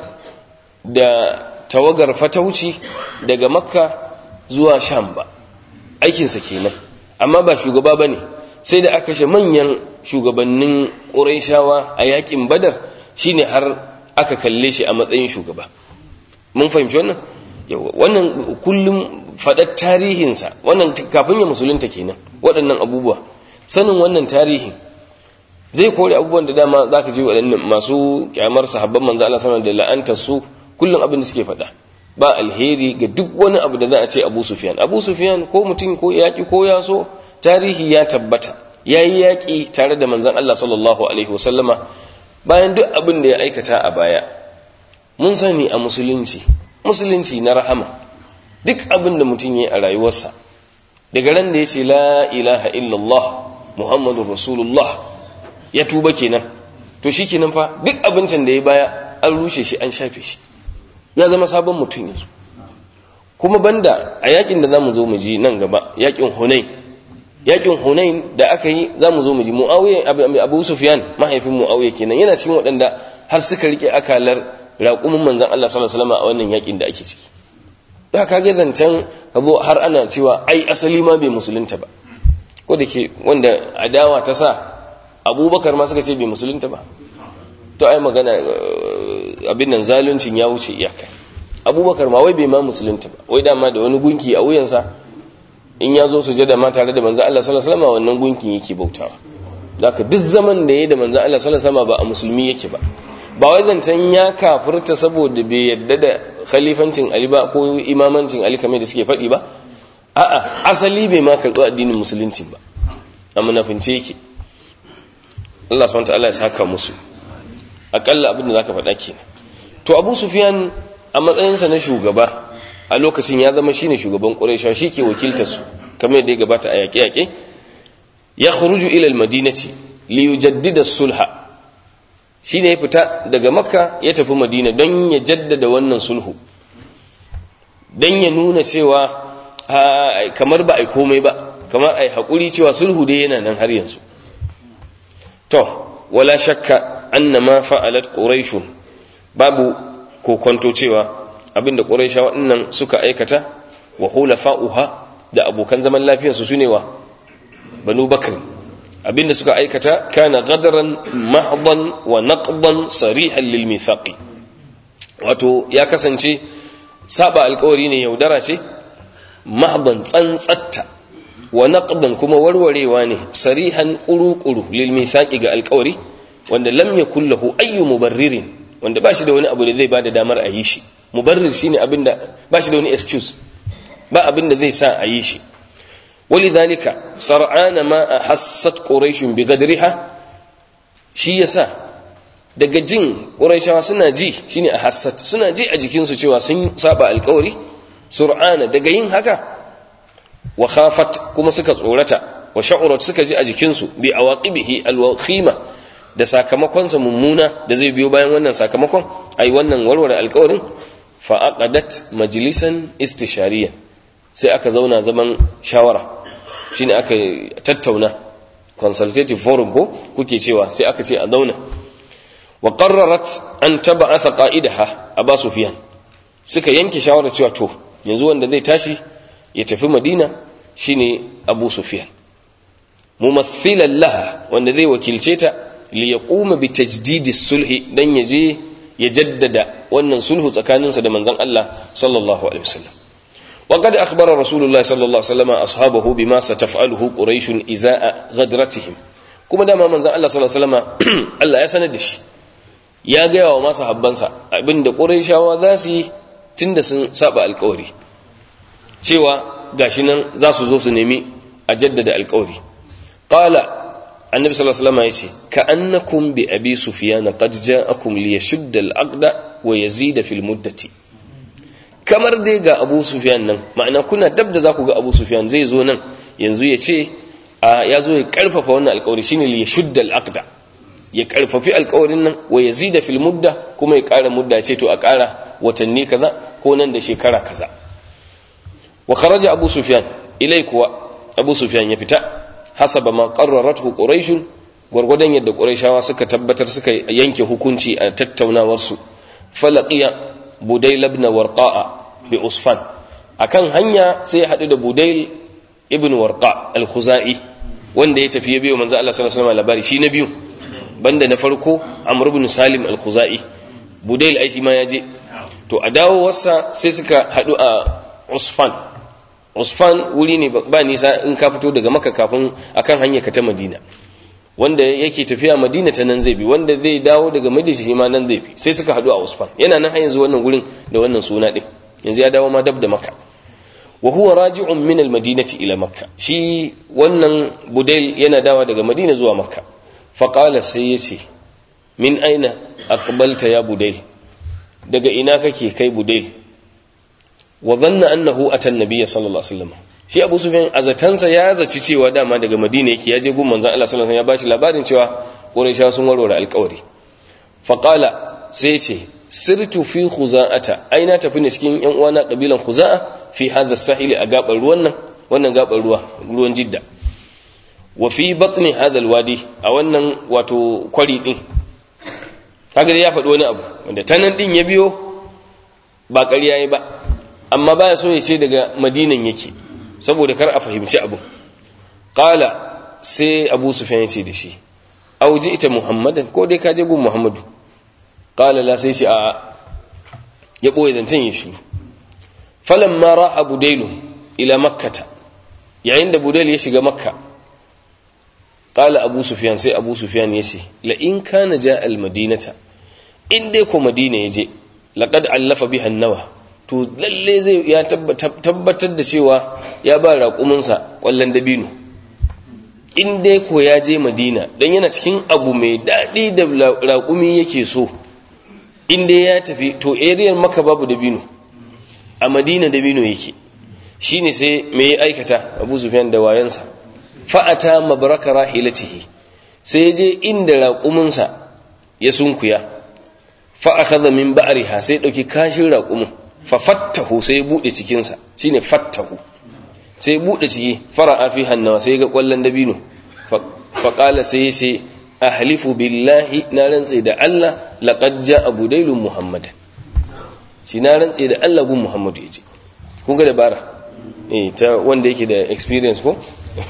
da tawagar fatauci daga makka zuwa sham ba aikinsa kenan amma ba shugaba ba ne sai da aka kashe manyan shugabannin ƙuraishawa a yakin badar shine har aka kalle shi a matsayin shugaba mun fahimci wannan yawa wannan kullum faɗar tarihinsa wannan kafin ya musulunta kenan waɗannan abubuwa sanin wannan tarihin zai kore abubuwan da dama za ka ji waɗannan masu kyamar sahabban manzo Allah sallallahu da la'antar su kullum abin da suke faɗa ba alheri ga duk wani abu da za a ce Abu Sufyan Abu Sufyan ko mutum ko yaki ko ya so tarihi ya tabbata yayi yaki tare da manzon Allah sallallahu alaihi wasallama bayan duk abin da ya aikata a baya mun sani a musulunci musulunci na rahama duk abin da mutum yayi a rayuwarsa daga ran da yace la ilaha illallah muhammadur rasulullah ya tuba kenan to shikenan fa duk abincin da ya baya an rushe shi an shafe shi ya zama sabon mutum yanzu kuma banda a yakin da zamu zo mu ji nan gaba yakin Hunain yakin Hunain da aka yi zamu zo mu ji Muawiya Abu Sufyan mahaifin Muawiya kenan yana cikin waɗanda har suka rike akalar raƙumin manzon Allah sallallahu alaihi wasallam a wannan yakin da ake ciki da ka ga zancen abu har ana cewa ai asali ma bai musulunta ba ko da ke wanda adawa ta sa abubakar ma suka ce bai musulunta ba to ai magana abin nan zaluncin ya wuce iyaka abubakar ma wai bai ma musulunta ba wai dama da wani gunki a wuyansa in ya zo sujada ma tare da manzo Allah sallallahu alaihi wasallam wannan gunkin yake bautawa zaka duk zaman da yayi da manzo Allah sallallahu alaihi wasallam ba a musulmi yake ba ba wai zancen ya kafirta saboda bai yadda da khalifancin Ali ba ko imamancin Ali kamar da suke faɗi ba a'a asali bai ma karɓi addinin musulunci ba a munafince yake Allah subhanahu wataala ya saka musu akalla abin da zaka faɗa kenan to Abu Sufyan a matsayinsa na shugaba a lokacin ya zama shine shugaban Quraysh shi ke wakiltar su kamar yadda ya gabata a yaƙe-yaƙe ya khuruju ila al-madinati li yujaddida sulha shine ya fita daga makka ya tafi madina don ya jaddada wannan sulhu dan ya nuna cewa kamar ba ai komai ba kamar ai hakuri cewa sulhu dai yana nan har yanzu to wala shakka anna ma fa'alat quraish babu kokonto cewa abinda quraishawa dinnan suka aikata wa hulafa'uha da abokan zaman lafiyarsu sune wa banu bakr abinda suka aikata kana gadaran mahdan wa naqdan sarihan lil mithaqi wato ya kasance saba alkawari ne yaudara ce mahdan tsantsatta wa naqdan kuma warwarewa ne sarihan quru-quru lil mithaqi ga alkawari wanda lam yakul lahu ayyu mubarririn wanda bashi da wani abu da zai bada damar a yi shi mubarrir shine abinda bashi da wani excuse ba abinda zai sa a yi shi ولذلك سرعان ما أحست قريش بقدرها shi yasa daga jin ƙuraishawa suna ji shine a hassat suna ji a jikinsu cewa sun saba alkawari sur'ana daga yin haka wa khafat kuma suka tsorata wa sha'urat suka ji a jikinsu bi awaqibihi alwaqima da sakamakonsa mummuna da zai biyo bayan wannan sakamakon ai wannan warware alkawarin fa aqadat majlisan istishariyan sai aka zauna zaman shawara shine aka tattauna consultative forum ko kuke cewa sai aka ce a zauna wa qarrarat an tab'atha qa'idaha aba sufyan suka yanke shawara cewa to yanzu wanda zai tashi ya tafi madina shine abu sufyan mumathilan laha wanda zai wakilce ta li yaquma bi tajdidi sulhi dan yaje ya jaddada wannan sulhu tsakaninsa da manzon Allah sallallahu alaihi wasallam وقد أخبر رسول الله صلى الله عليه وسلم أصحابه بما ستفعله قريش إزاء غدرتهم كما دام من الله صلى الله عليه وسلم الله يسند shi ya gaya wa masu habbansa abinda ƙurayshawa za su yi tun da sun saba alkawari cewa gashi nan za su zo su nemi a jaddada alkawari qala annabi sallallahu alaihi wasallam yace ka annakum bi abi sufyan qad ja'akum liyashudda al-aqda wa yazida fil muddati kamar dai ga abu sufiyan nan ma'ana kuna dab da za ku ga abu sufiyan zai zo nan yanzu ya ce ya zo ya karfafa wannan alkawari shine li shudda al-aqda ya karfafi alkawarin nan wa yazida fil mudda kuma ya kara mudda ce to a kara watanni kaza ko nan da shekara kaza wa kharaja abu sufyan ilai kuwa abu sufyan ya fita hasaba ma qarrarathu quraish gurgudan yadda quraishawa suka tabbatar suka yanke hukunci a tattaunawar su falaqiya budail ibn warqa'a bi usfan akan hanya sai ya hadu da budail ibn warqa al-khuzai wanda ya tafi ya biyo manzo Allah sallallahu alaihi wasallam labari shi na biyu banda na farko amr ibn salim al-khuzai budail ai shi ma ya je to a dawo wasa sai suka hadu a usfan usfan wuri ne ba nisa in ka fito daga makka kafin akan hanya ka ta madina wanda yake tafiya madina ta nan zai bi wanda zai dawo daga madina shi ma nan zai bi sai suka hadu a usfan yana nan har yanzu wannan gurin da wannan suna din yanzu ya dawo ma dab da makka wa huwa raji'un min al-madinati ila makka shi wannan budail yana dawa daga madina zuwa makka fa qala sai yace min aina aqbalta ya budail daga ina kake kai budail wa dhanna annahu ata an-nabiy sallallahu alaihi wasallam shi abu sufyan azatansa ya zaci cewa dama daga madina yake ya je gun manzon Allah sallallahu alaihi wasallam ya bashi labarin cewa quraisha sun warware alƙawari fa qala sai ce sirtu fi khuza'ata aina tafi ne cikin yan uwana kabilan khuza'a fi hadha sahili a gabar ruwan nan wannan gabar ruwa ruwan jidda wa fi batni hadha alwadi a wannan wato kwari din kaga ya faɗi wani abu wanda tanan din ya biyo ba ƙarya yayi ba amma baya so ya ce daga madinan yake saboda kar a fahimci abu qala sai abu sufyan ya ce da shi auji ita muhammadan ko dai ka je gun muhammadu qala la sai shi a ya boye zancen ya shi falamma ra'a budailu ila makkata yayin da budail ya shiga makka qala abu sufyan sai abu sufyan ya ce la in kana ja al madinata in dai ko madina yaje laqad allafa biha an-nawa to lalle zai ya tabbatar da cewa ya ba raƙuminsa ƙwallon dabino in dai ko ya je madina don yana cikin abu mai daɗi da raƙumi yake so in dai ya tafi to ariyar maka babu dabino a madina dabino yake shi ne sai mai aikata abu sufyan da wayansa fa'ata mabaraka rahilatihi sai ya je inda raƙuminsa ya sunkuya fa'akaza min ba'ariha sai ɗauki kashin raƙumin fa fattahu sai ya bude cikin sa shine fattahu sai ya bude ciki fara'a fi hannawa sai ga kwallon dabino fa qala sai ya ce ahlifu billahi na rantse da Allah laqad ja'a budailun muhammadan shi na rantse da Allah gun muhammadu yace kun ga dabara eh ta wanda yake da experience ko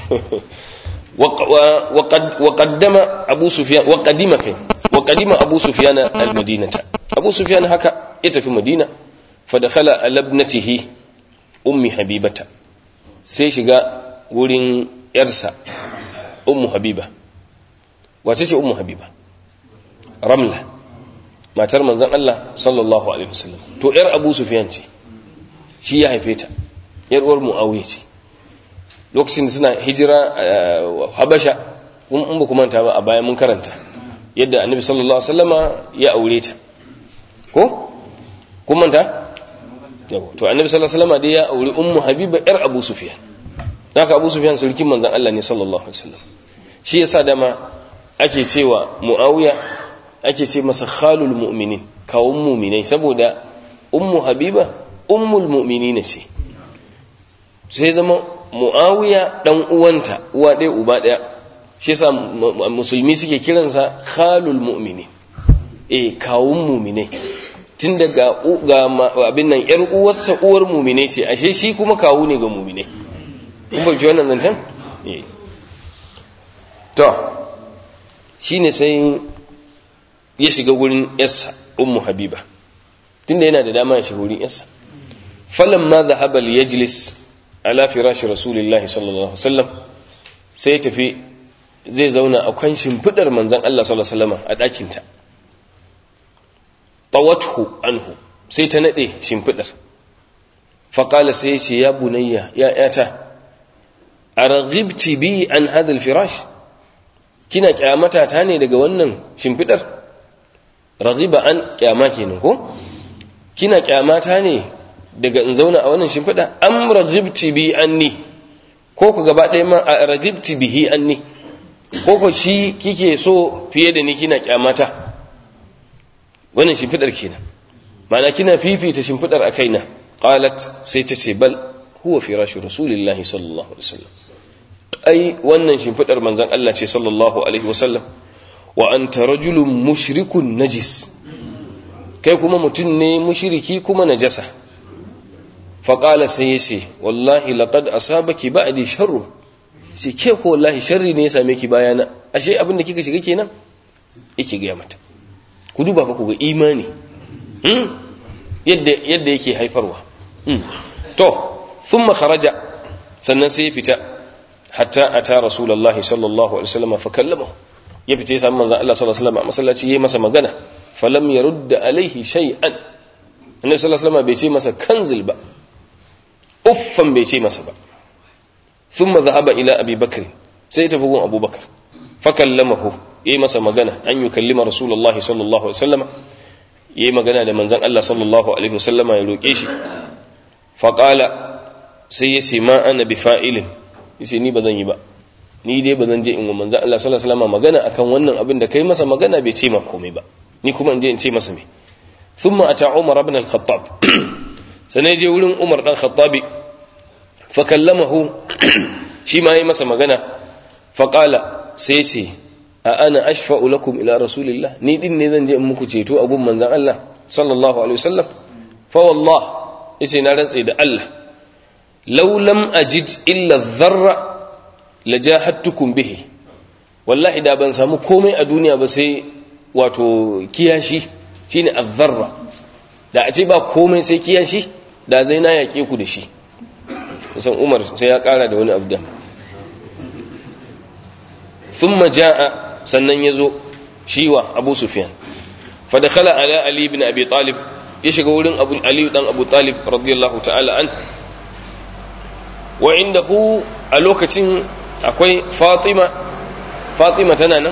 وقدم أبو سفيان وقدم كي وقدم أبو سفيان المدينة أبو سفيان هكا يتفي مدينة فدخل على ابنته أم حبيبة سيشغا ورين يرسى أم حبيبة وتشي أم حبيبة رملة ما ترمى زن الله صلى الله عليه وسلم تو إر أبو سفيان تي شي يا هيفيتا ير ور معاوية تي lokacin da suna hijira habasha in ba kuma ta ba a bayan mun karanta yadda annabi sallallahu alaihi wasallama ya aure ta ko kun manta yawa to annabi sallallahu alaihi wasallama dai ya aure ummu habiba yar abu sufyan haka abu sufyan sulkin manzon Allah ne sallallahu alaihi wasallam shi yasa dama ake cewa muawiya ake ce masa khalul mu'minin kawun mu'minai saboda ummu habiba ummul mu'minin ce sai zama mu'awiya dan uwanta uwa ɗaya uba ɗaya shi yasa musulmi suke kiransa khalul mu'mini eh kawun mu'mine tun daga ga abin nan yar uwarsa uwar mu'mine ce ashe shi kuma kawu ne ga mu'mine kun ba ji wannan zancen eh to shine sai ya shiga gurin yarsa ummu habiba tunda yana da dama ya shiga gurin yarsa falamma dhahaba liyajlis ala firashi rasulillahi sallallahu alaihi wasallam sai tafi zai zauna a kan shimfidar manzon Allah sallallahu alaihi wasallam a ɗakinta tawathu anhu sai ta nade shimfidar faqala sai ce ya bunayya ya yata araghibti bi an hadha alfirash kina kyamata ta ne daga wannan shimfidar raghiba an kyama kenan ko kina kyamata ne daga in zauna a wannan shimfiɗa am raghibti bi anni ko ku gaba ɗaya ma a raghibti bihi anni ko ku shi kike so fiye da ni kina kyamata wannan shimfiɗar kenan ma'ana kina fifita shimfiɗar a kaina qalat sai ta ce bal huwa firashu rasulillahi sallallahu alaihi wasallam ai wannan shimfiɗar manzon Allah ce sallallahu alaihi wasallam wa anta rajulun mushrikun najis kai kuma mutum ne mushriki kuma najasa faƙala sai ya ce wallahi laƙad asabaki ba'di sharru sai ke ko wallahi sharri ne ya same ki bayana ashe abin da kika shiga kenan yake gaya mata ku duba fa ku ga imani yadda yadda yake haifarwa to thumma kharaja sannan sai ya fita hatta ata rasulullahi sallallahu alaihi wasallam fa kallamahu ya fita ya samu manzon Allah sallallahu alaihi wasallam a masallaci yayi masa magana falam yarudda alaihi shay'an annabi sallallahu alaihi wasallam bai ce masa kanzil ba uffan bai ce masa ba sun zahaba ila abi bakar sai ta bugun abubakar fakallamahu ya yi masa magana an yi kallima rasulullah sallallahu alaihi wasallama ya yi magana da manzan Allah sallallahu alaihi wasallama ya roƙe shi faƙala sai ya ce ma ana bi fa'ilin ya ce ni ba zan yi ba ni dai ba zan je in wa manzan Allah sallallahu alaihi wasallama magana akan wannan abin da kai masa magana bai ce ma komai ba ni kuma in je in ce masa me ثم أتى عمر بن الخطاب سنجي ولن عمر بن الخطاب فكلمه شيما يمس مغنى فقال سيسي أنا أشفع لكم إلى رسول الله نيدين نيدن جاء مكو تيتو أبو منزان الله صلى الله عليه وسلم فوالله يسي نارن سيد الله لو لم أجد إلا الذرة لجاهدتكم به والله إذا بان سامو كومي الدنيا بسي واتو كياشي shine azzarra da a ce ba komai sai kiyan shi da zai na yaƙe ku da shi kusan umar sai ya ƙara da wani abu da thumma jaa sannan yazo shiwa abu sufyan fa dakhala ala ali ibn abi talib ya shiga wurin abu ali dan abu talib radiyallahu ta'ala an wa indahu a lokacin akwai fatima fatima tana nan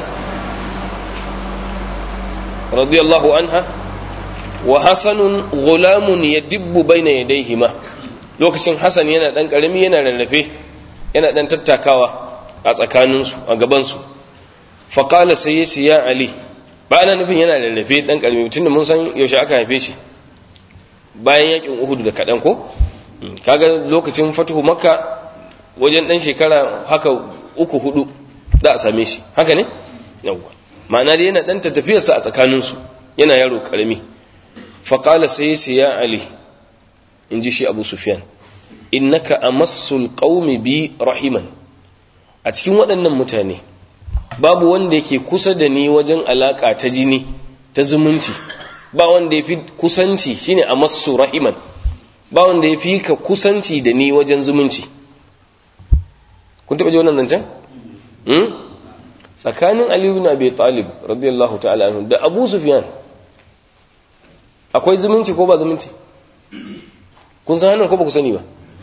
radiyallahu anha wa hasanun gulamun yadibbu baina yadayhima lokacin hasan yana dan karami yana rarrafe yana dan tattakawa a tsakaninsu a gabansu faƙala sai ya ce ya ali ba ana nufin yana rarrafe dan karami tunda mun san yaushe aka haife shi bayan yakin uhud da kaɗan ko kaga lokacin fatuhu makka wajen ɗan shekara haka uku hudu za a same shi haka ne yawwa ma'ana dai yana ɗan tafiyarsa a tsakaninsu yana yaro ƙarami faƙala sai sai ya ali in ji shi abu sufyan innaka amassul qaumi bi rahiman a cikin waɗannan mutane babu wanda yake kusa da ni wajen alaƙa ta jini ta zumunci ba wanda ya fi kusanci shine amassu rahiman ba wanda ya fi ka kusanci da ni wajen zumunci kun taɓa ji wannan zancen? tsakanin aliyu na bai talib radiyallahu ta'ala anhu da abu sufyan akwai zumunci ko ba zumunci kun san hannun ko ba ku sani ba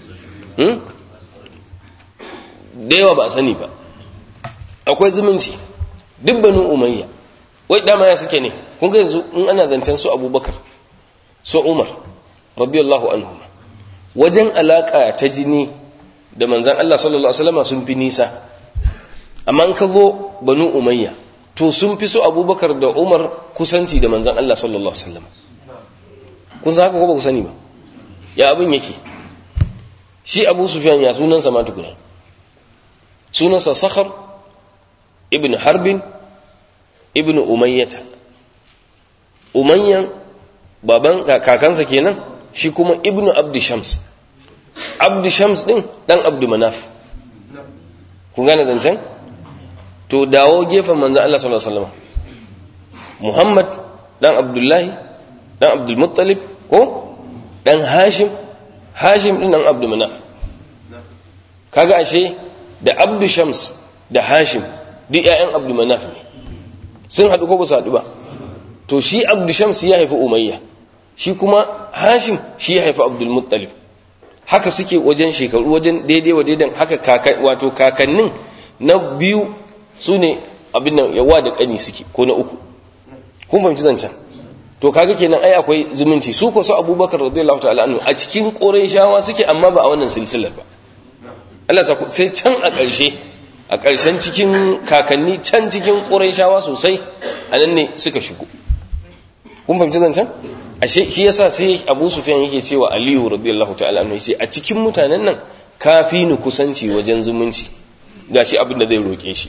da yawa ba a sani ba akwai zumunci duk banu umayya wai dama ya suke ne kun ga yanzu in ana zancen su abubakar su umar radiyallahu anhu wajen alaka ta jini da manzan Allah sallallahu alaihi wasallam sun fi nisa amma in ka zo banu umayya to sun fi so abubakar da umar kusanci da manzan Allah sallallahu alaihi wasallam kun san haka ko ba ku sani ba ya abin yake shi abu sufyan ya sunansa ma tukuna sunansa sakhar ibn harbin ibn umayyata umayyan baban kakansa kenan shi kuma ibn abdu shams abdu shams din dan abdu manaf kun gane zancen to dawo gefen manzan Allah sallallahu alaihi wasallam Muhammad dan Abdullahi dan Abdul Muttalib ko dan Hashim Hashim din dan Abdul Manaf kaga ashe da Abdu Shams da Hashim duk ƴaƴan Abdul Manaf ne sun haɗu ko ba su haɗu ba to shi Abdu Shams ya haifi Umayya shi kuma Hashim shi ya haifi Abdul Muttalib haka suke wajen shekaru wajen daidai wa daidan haka kaka wato kakannin na biyu su ne abin nan yawa da ƙani suke ko na uku kun fahimci zancen to kaga kenan ai akwai zumunci su ko su abubakar radiyallahu ta'ala anhu a cikin shawa suke amma ba a wannan silsilar ba Allah sa sai can a ƙarshe a ƙarshen cikin kakanni can cikin shawa sosai a nan ne suka shigo kun fahimci zancen ashe shi yasa sai Abu Sufyan yake cewa Aliyu radiyallahu ta'ala anhu yace a cikin mutanen nan kafi ni kusanci wajen zumunci gashi abin da zai roke shi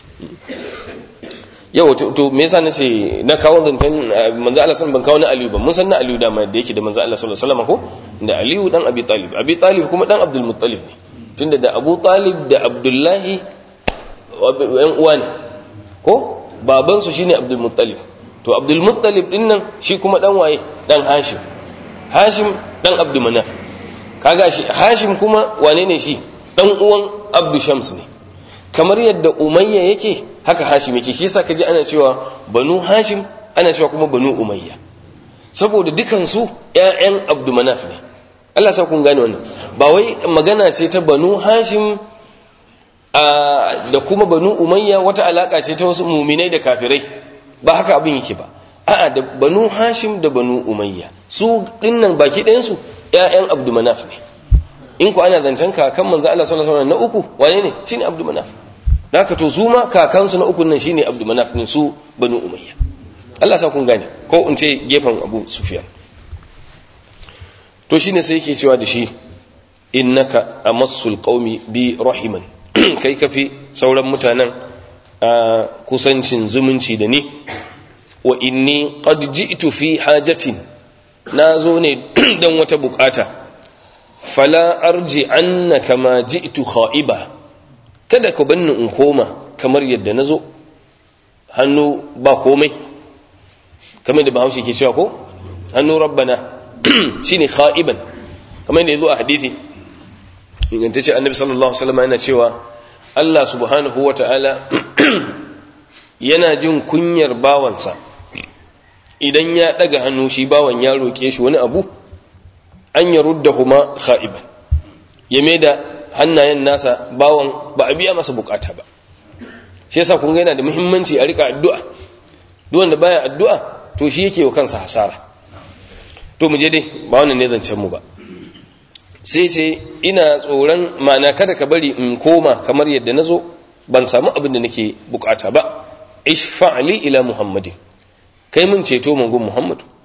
yau to me yasa nace na kawo zantan manzo Allah san ban kawo na Aliyu ba mun san na Aliyu da mai da yake da manzo Allah sallallahu alaihi wasallam ko da Aliyu dan Abi Talib Abi Talib kuma dan Abdul Muttalib ne tunda da Abu Talib da Abdullahi yan uwa ne ko baban su shine Abdul Muttalib to Abdul Muttalib din nan shi kuma dan waye dan Hashim Hashim dan Abdul Manaf kaga shi Hashim kuma wane ne shi dan uwan Abdul Shams ne kamar yadda umayya yake haka hashim yake shi yasa kaji ana cewa banu hashim ana cewa kuma banu umayya saboda dukansu ƴaƴan abdumanaf ne Allah sa kun gane wannan ba wai magana ce ta banu hashim da kuma banu umayya wata alaka ce ta wasu muminai da kafirai ba haka abin yake ba a'a da banu hashim da banu umayya su dinnan baki ɗayan su ƴaƴan abdumanaf ne in ku ana zancen kakan manzo Allah sallallahu alaihi wasallam na uku wane ne shine abdumanaf haka to su ma kakansu na ukun nan shine Abdul Manaf din su Banu Umayya Allah sa kun gane ko in ce gefen Abu Sufyan to shine sai yake cewa da shi innaka amassul qaumi bi rahiman kai kafi sauran mutanen a kusancin zumunci da ni wa inni qad ji'tu fi hajatin nazo ne dan wata bukata fala arji annaka ma ji'tu kha'iba kada ku banni in koma kamar yadda na zo hannu ba komai kamar da bahaushe ke cewa ko hannu rabbana shine kha'iban kamar da ya zo a hadithi ingantacce annabi sallallahu alaihi wasallam yana cewa Allah subhanahu wata'ala yana jin kunyar bawansa idan ya daga hannu shi bawan ya roke shi wani abu an yaruddahuma kha'iban ya da hannayen nasa bawan ba a biya masa bukata ba shi yasa kun ga yana da muhimmanci a rika addu'a duk wanda baya addu'a to shi yake wa kansa hasara to mu je dai ba wannan ne zancen mu ba sai ce ina tsoron ma'ana kada ka bari in koma kamar yadda nazo ban samu abin da nake bukata ba ishfa'li ila muhammadin kai mun ceto mangon muhammadu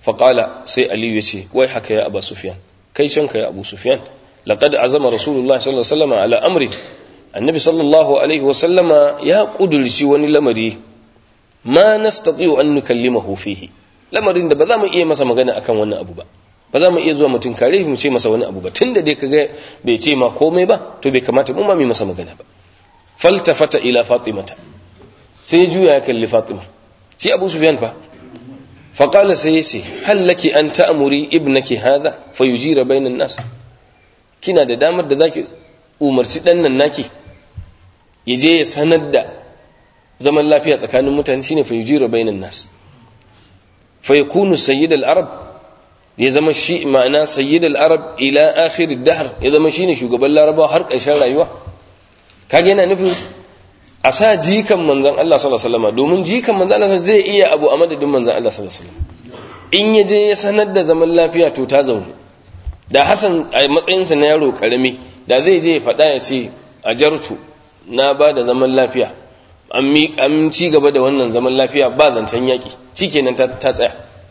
faqala sai aliyu yace wai haka ya abu sufyan kai can ka ya abu sufyan laqad azama rasulullahi sallallahu alaihi wasallam ala amri annabi sallallahu alaihi wasallama ya kudurci wani lamari ma nastati'u an nukallimahu fihi lamarin da ba za mu iya masa magana akan wannan abu ba ba za mu iya zuwa mutum kare mu ce masa wani abu ba tunda dai kaga bai ce ma komai ba to bai kamata mu ma mu masa magana ba faltafata ila fatimata sai ya juya ya kalli fatima shi abu sufyan fa faqala sai yace hal laki an ta'muri ibnaki hadha fayujira bainan nas kina da damar da zaki umarci dan nan naki yaje ya sanar da zaman lafiya tsakanin mutane shine fayujira bainan nas fayakunu sayyidul arab ya zama shi ma'ana sayyidul arab ila akhir ad-dahr ya zama shine shugaban larabawa har ƙarshen rayuwa kage yana nufin a sa jikan manzon Allah sallallahu alaihi wasallam domin jikan manzon Allah zai iya abu a madadin manzon Allah sallallahu alaihi wasallam in ya je ya sanar da zaman lafiya to ta zaune da Hassan a matsayinsa na yaro karami da zai je ya faɗa ya ce a jartu na ba da zaman lafiya an ci gaba da wannan zaman lafiya ba zancen yaƙi shikenan ta tsaya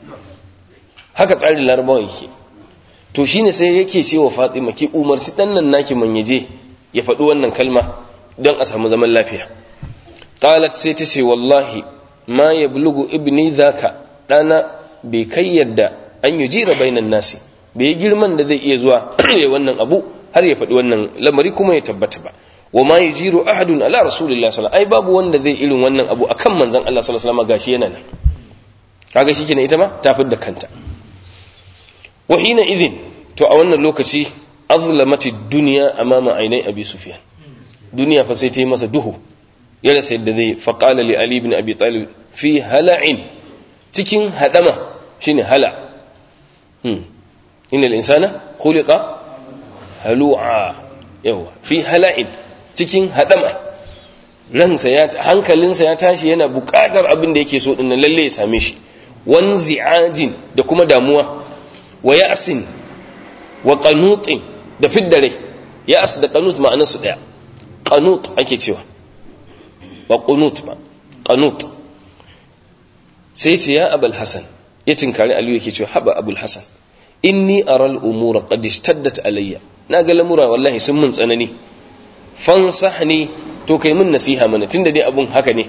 haka tsarin larabawa yake to shine sai yake cewa Fatima ki umarci dan nan naki man yaje ya faɗi wannan kalma don a samu zaman lafiya qalat sai ta ce wallahi ma yablugu ibni zaka dana bai kai yadda an yujira bainan nasi bai girman da zai iya zuwa ya wannan abu har ya faɗi wannan lamari kuma ya tabbata ba wa ma yujiru ahadun ala rasulillahi sallallahu ai babu wanda zai irin wannan abu akan manzon Allah sallallahu alaihi wasallam gashi yana nan kaga shikenan ita ma ta fidda kanta wa hina idhin to a wannan lokaci azlamati dunya amama ainai abi sufyan duniya fa sai ta yi masa duhu ya rasa yadda zai faqala li ali ibn abi talib fi hala'in cikin hadama shine hala hmm innal insana khuliqa halu'a yawa fi hala'in cikin hadama ransa ya hankalinsa ya tashi yana buƙatar abin da yake so din nan lalle ya same shi wanzi'ajin da kuma damuwa wa ya'sin wa qanutin da fiddare ya'as da qanut ma'anar su daya qanut ake cewa ba qunut ba qanut sai ce ya abul hasan ya tinkari aliyu yake cewa haba abul hasan inni aral umura qad ishtaddat alayya na ga lamura wallahi sun mun tsanani fansahni to kai mun nasiha mana tunda dai abun haka ne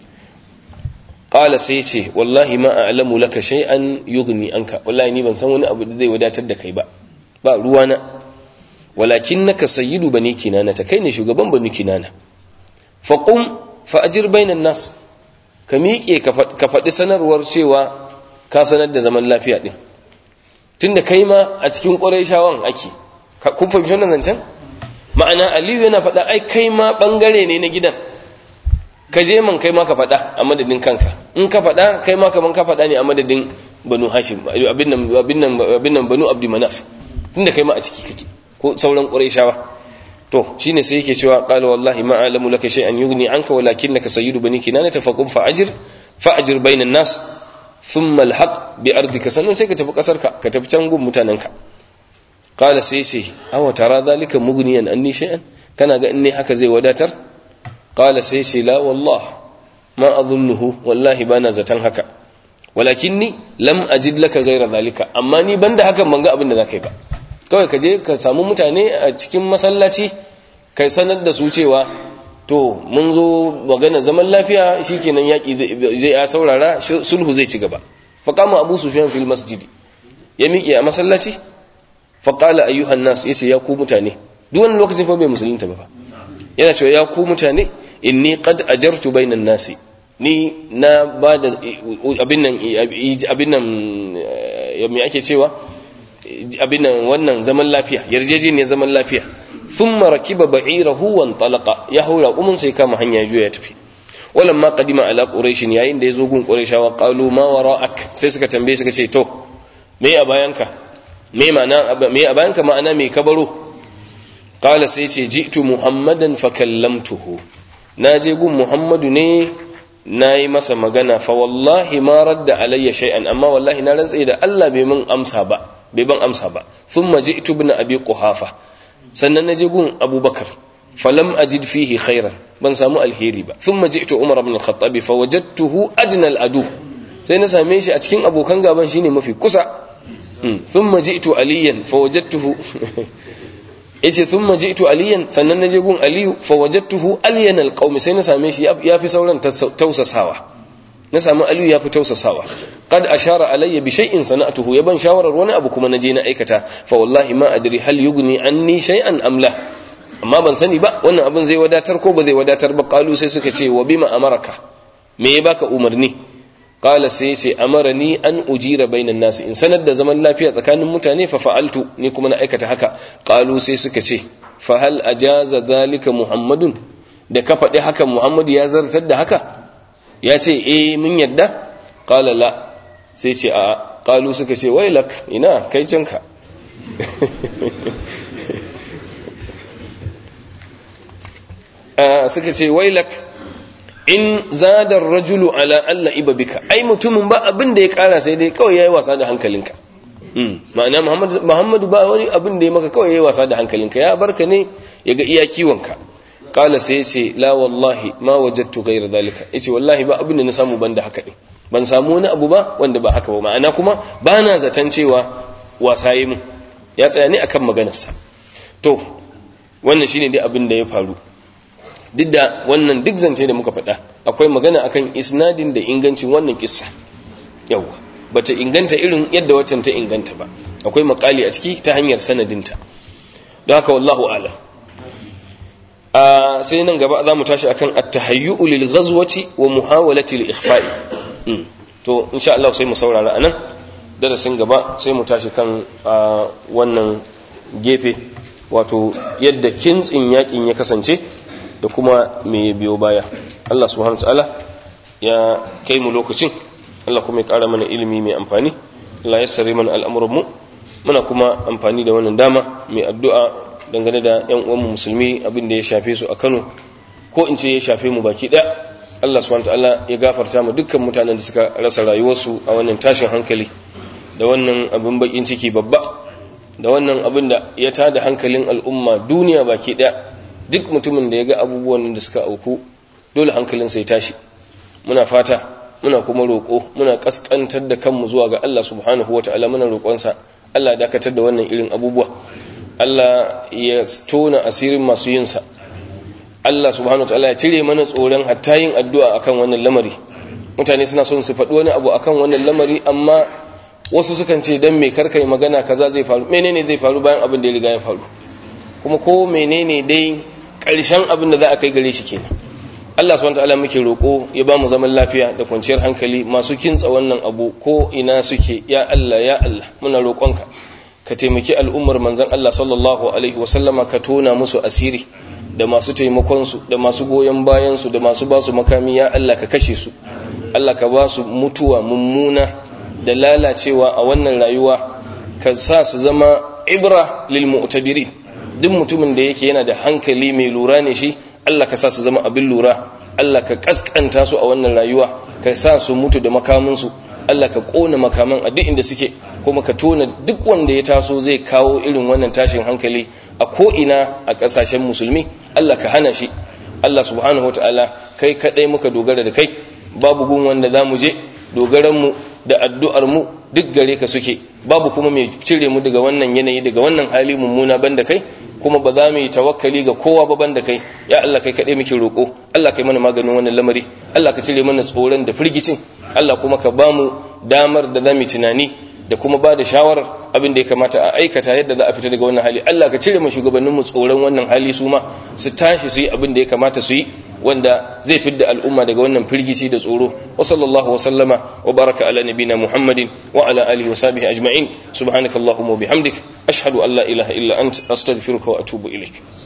qala sai ce wallahi ma a'lamu laka shay'an yughni anka wallahi ni ban san wani abu da zai wadatar da kai ba ba ruwana walakinnaka sayyidu bani kinana ta kai ne shugaban bani kinana faqum fa ajir bainan nas ka miƙe ka faɗi sanarwar cewa ka sanar da zaman lafiya din tunda kai ma a cikin ƙurayshawan ake kun fahimci wannan zancen ma'ana aliyu yana faɗa ai kai ma ɓangare ne na gidan ka je man kai ma ka faɗa a madadin kanka in ka faɗa kai ma kaman ka faɗa ne a madadin banu hashim abin nan abin nan abin nan banu abdi manaf tunda kai ma a ciki kake ko sauran quraishawa to shine sai yake cewa qala wallahi ma alamu laka shay'an yughni anka walakinnaka sayyidu bani kinana tafaqum fa ajir fa ajir bainan nas thumma alhaq bi ardika sannan sai ka tafi kasarka ka tafi can gun mutanenka qala sai sai awa tara zalika mughniyan anni shay'an kana ga in ne haka zai wadatar qala sai sai la wallah ma adhunnuhu wallahi bana zatan haka walakinni lam ajid laka ghayra zalika amma ni banda hakan ban ga abin da zakai ba kawai ka je ka samu mutane a cikin masallaci kai sanar da su cewa to mun zo magana zaman lafiya shikenan yaki zai ya saurara sulhu zai ci gaba faqama abu sufyan fil masjid ya miƙe a masallaci faqala ayyuhan nas yace ya ku mutane duk wani lokacin fa bai musulunta ba yana cewa ya ku mutane inni qad ajartu bainan nasi ni na ba da abin nan abin nan me ake cewa abin nan wannan zaman lafiya yarjejeniyar zaman lafiya thumma rakiba ba'irahu wa talaqa ya haura umun sai kama hanya juya ya tafi walamma qadima ala quraish yayin da yazo gun quraishawa qalu ma wara'ak sai suka tambaye suka ce to me a bayanka me ma'ana me a bayanka ma'ana me kabaro qala sai ce ji'tu muhammadan fa kallamtuhu naje gun muhammadu ne nayi masa magana fa wallahi ma radda alayya shay'an amma wallahi na rantsa da Allah bai min amsa ba bai ban amsa ba thumma ji'tu ibn abi quhafa sannan naje gun abubakar falam ajid fihi khairan ban samu alheri ba thumma ji'tu umar ibn al-khattab fa wajadtuhu adna al-adu sai na same shi a cikin abokan gaban shine mafi kusa thumma ji'tu aliyan fa wajadtuhu yace thumma ji'tu aliyan sannan naje gun aliyu fa wajadtuhu aliyan alqaumi sai na same shi yafi sauran tausasawa na samu aliyu yafi tausasawa qad ashara alayya bi shay'in sana'tuhu ya ban shawarar wani abu kuma naje na aikata fa wallahi ma adri hal yughni anni shay'an am la amma ban sani ba wannan abin zai wadatar ko ba zai wadatar ba qalu sai suka ce wa bima amaraka me ya baka umarni qala sai ce amarani an ujira bainan nasi in sanar da zaman lafiya tsakanin mutane fa fa'altu ni kuma na aikata haka qalu sai suka ce fa hal ajaza zalika muhammadun da ka faɗi haka muhammadu ya zartar da haka ya ce eh mun yadda qala la sai ce a qalu suka ce wailak ina kai canka suka ce wailak in zadar rajulu ala alla iba bika ai mutumin ba abin da ya kara sai dai kawai yayi wasa da hankalinka ma'ana muhammadu ba wani abin da ya maka kawai yayi wasa da hankalinka ya barka ne ya ga iya kiwonka kala sai ce la wallahi ma wajadtu ghayra dalika yace wallahi ba abin da na samu banda haka ne ban samu wani abu ba wanda ba haka ba ma'ana kuma ba na zaton cewa wasa yi mu ya tsaya ne akan maganarsa to wannan shine dai abin da ya faru duk da wannan duk zance da muka faɗa akwai magana akan isnadin da ingancin wannan kissa yawa bata inganta irin yadda waccan ta inganta ba akwai makali a ciki ta hanyar sanadinta don haka wallahu ala a sai nan gaba za mu tashi akan at-tahayyu'u lil ghazwati wa muhawalati lil ikhfa'i to insha Allah sai mu saurara anan darasin gaba sai mu tashi kan wannan gefe wato yadda kintsin yakin ya kasance da kuma me biyo baya Allah subhanahu ta'ala ya kai mu lokacin Allah kuma ya ƙara mana ilimi mai amfani Allah ya sare mana al'amuran mu muna kuma amfani da wannan dama mai addu'a dangane da ƴan uwan mu musulmi abin da ya shafe su a Kano ko in ce ya shafe mu baki ɗaya Allah subhanahu ta'ala ya gafarta mu dukkan mutanen da suka rasa rayuwarsu a wannan tashin hankali da wannan abin bakin ciki babba da wannan abin da ya tada hankalin al'umma duniya baki ɗaya duk mutumin da ya ga abubuwan da suka auku dole hankalinsa ya tashi muna fata muna kuma roƙo muna ƙasƙantar da kanmu zuwa ga Allah subhanahu wa ta'ala muna roƙonsa Allah ya dakatar da wannan irin abubuwa Allah ya tona asirin masu yinsa Allah subhanahu wa ta'ala ya cire mana tsoron hatta yin addu'a akan wannan lamari mutane suna son su faɗi wani abu akan wannan lamari amma wasu sukan ce dan me karkai magana kaza zai faru menene zai faru bayan abin da ya riga ya faru kuma ko menene dai ƙarshen abin da za a kai gare shi kenan Allah subhanahu wataala muke roko ya ba mu zaman lafiya da kwanciyar hankali masu kintsa wannan abu ko ina suke ya Allah ya Allah muna roƙonka ka taimaki al'ummar manzon Allah sallallahu alaihi wasallama ka tona musu asiri da masu taimakon su da masu goyon bayan su da masu ba su makami ya Allah ka kashe su Allah ka ba su mutuwa mummuna da lalacewa a wannan rayuwa ka sa su zama ibra lil mu'tabirin duk mutumin da yake yana da hankali mai lura ne shi Allah ka sa su zama abin lura Allah ka kaskanta su a wannan rayuwa ka sa su mutu da makaminsu Allah ka kona makaman a duk inda suke kuma ka tona duk wanda ya taso zai kawo irin wannan tashin hankali a ko'ina a ƙasashen musulmi Allah ka hana shi Allah subhanahu wataala kai kadai muka dogara da kai babu gun wanda za mu je dogaranmu da addu'armu duk gare ka suke babu kuma mai cire mu daga wannan yanayi daga wannan hali mummuna banda kai kuma ba za mu yi tawakkali ga kowa ba banda kai ya Allah kai kaɗai muke roƙo Allah kai mana maganin wannan lamari Allah ka cire mana tsoron da firgicin Allah kuma ka ba mu damar da za mu tunani da kuma ba da shawarar abin da ya kamata a aikata yadda za a fita daga wannan hali Allah ka cire mu shugabannin mu tsoron wannan hali su ma su tashi su yi abin da ya kamata su yi wanda zai fidda al'umma daga wannan firgici da tsoro wa sallallahu wa sallama wa baraka ala nabina muhammadin wa ala alihi wa sahbihi ajma'in subhanakallahumma wa bihamdik ashhadu an la ilaha illa ant astaghfiruka wa atubu ilaik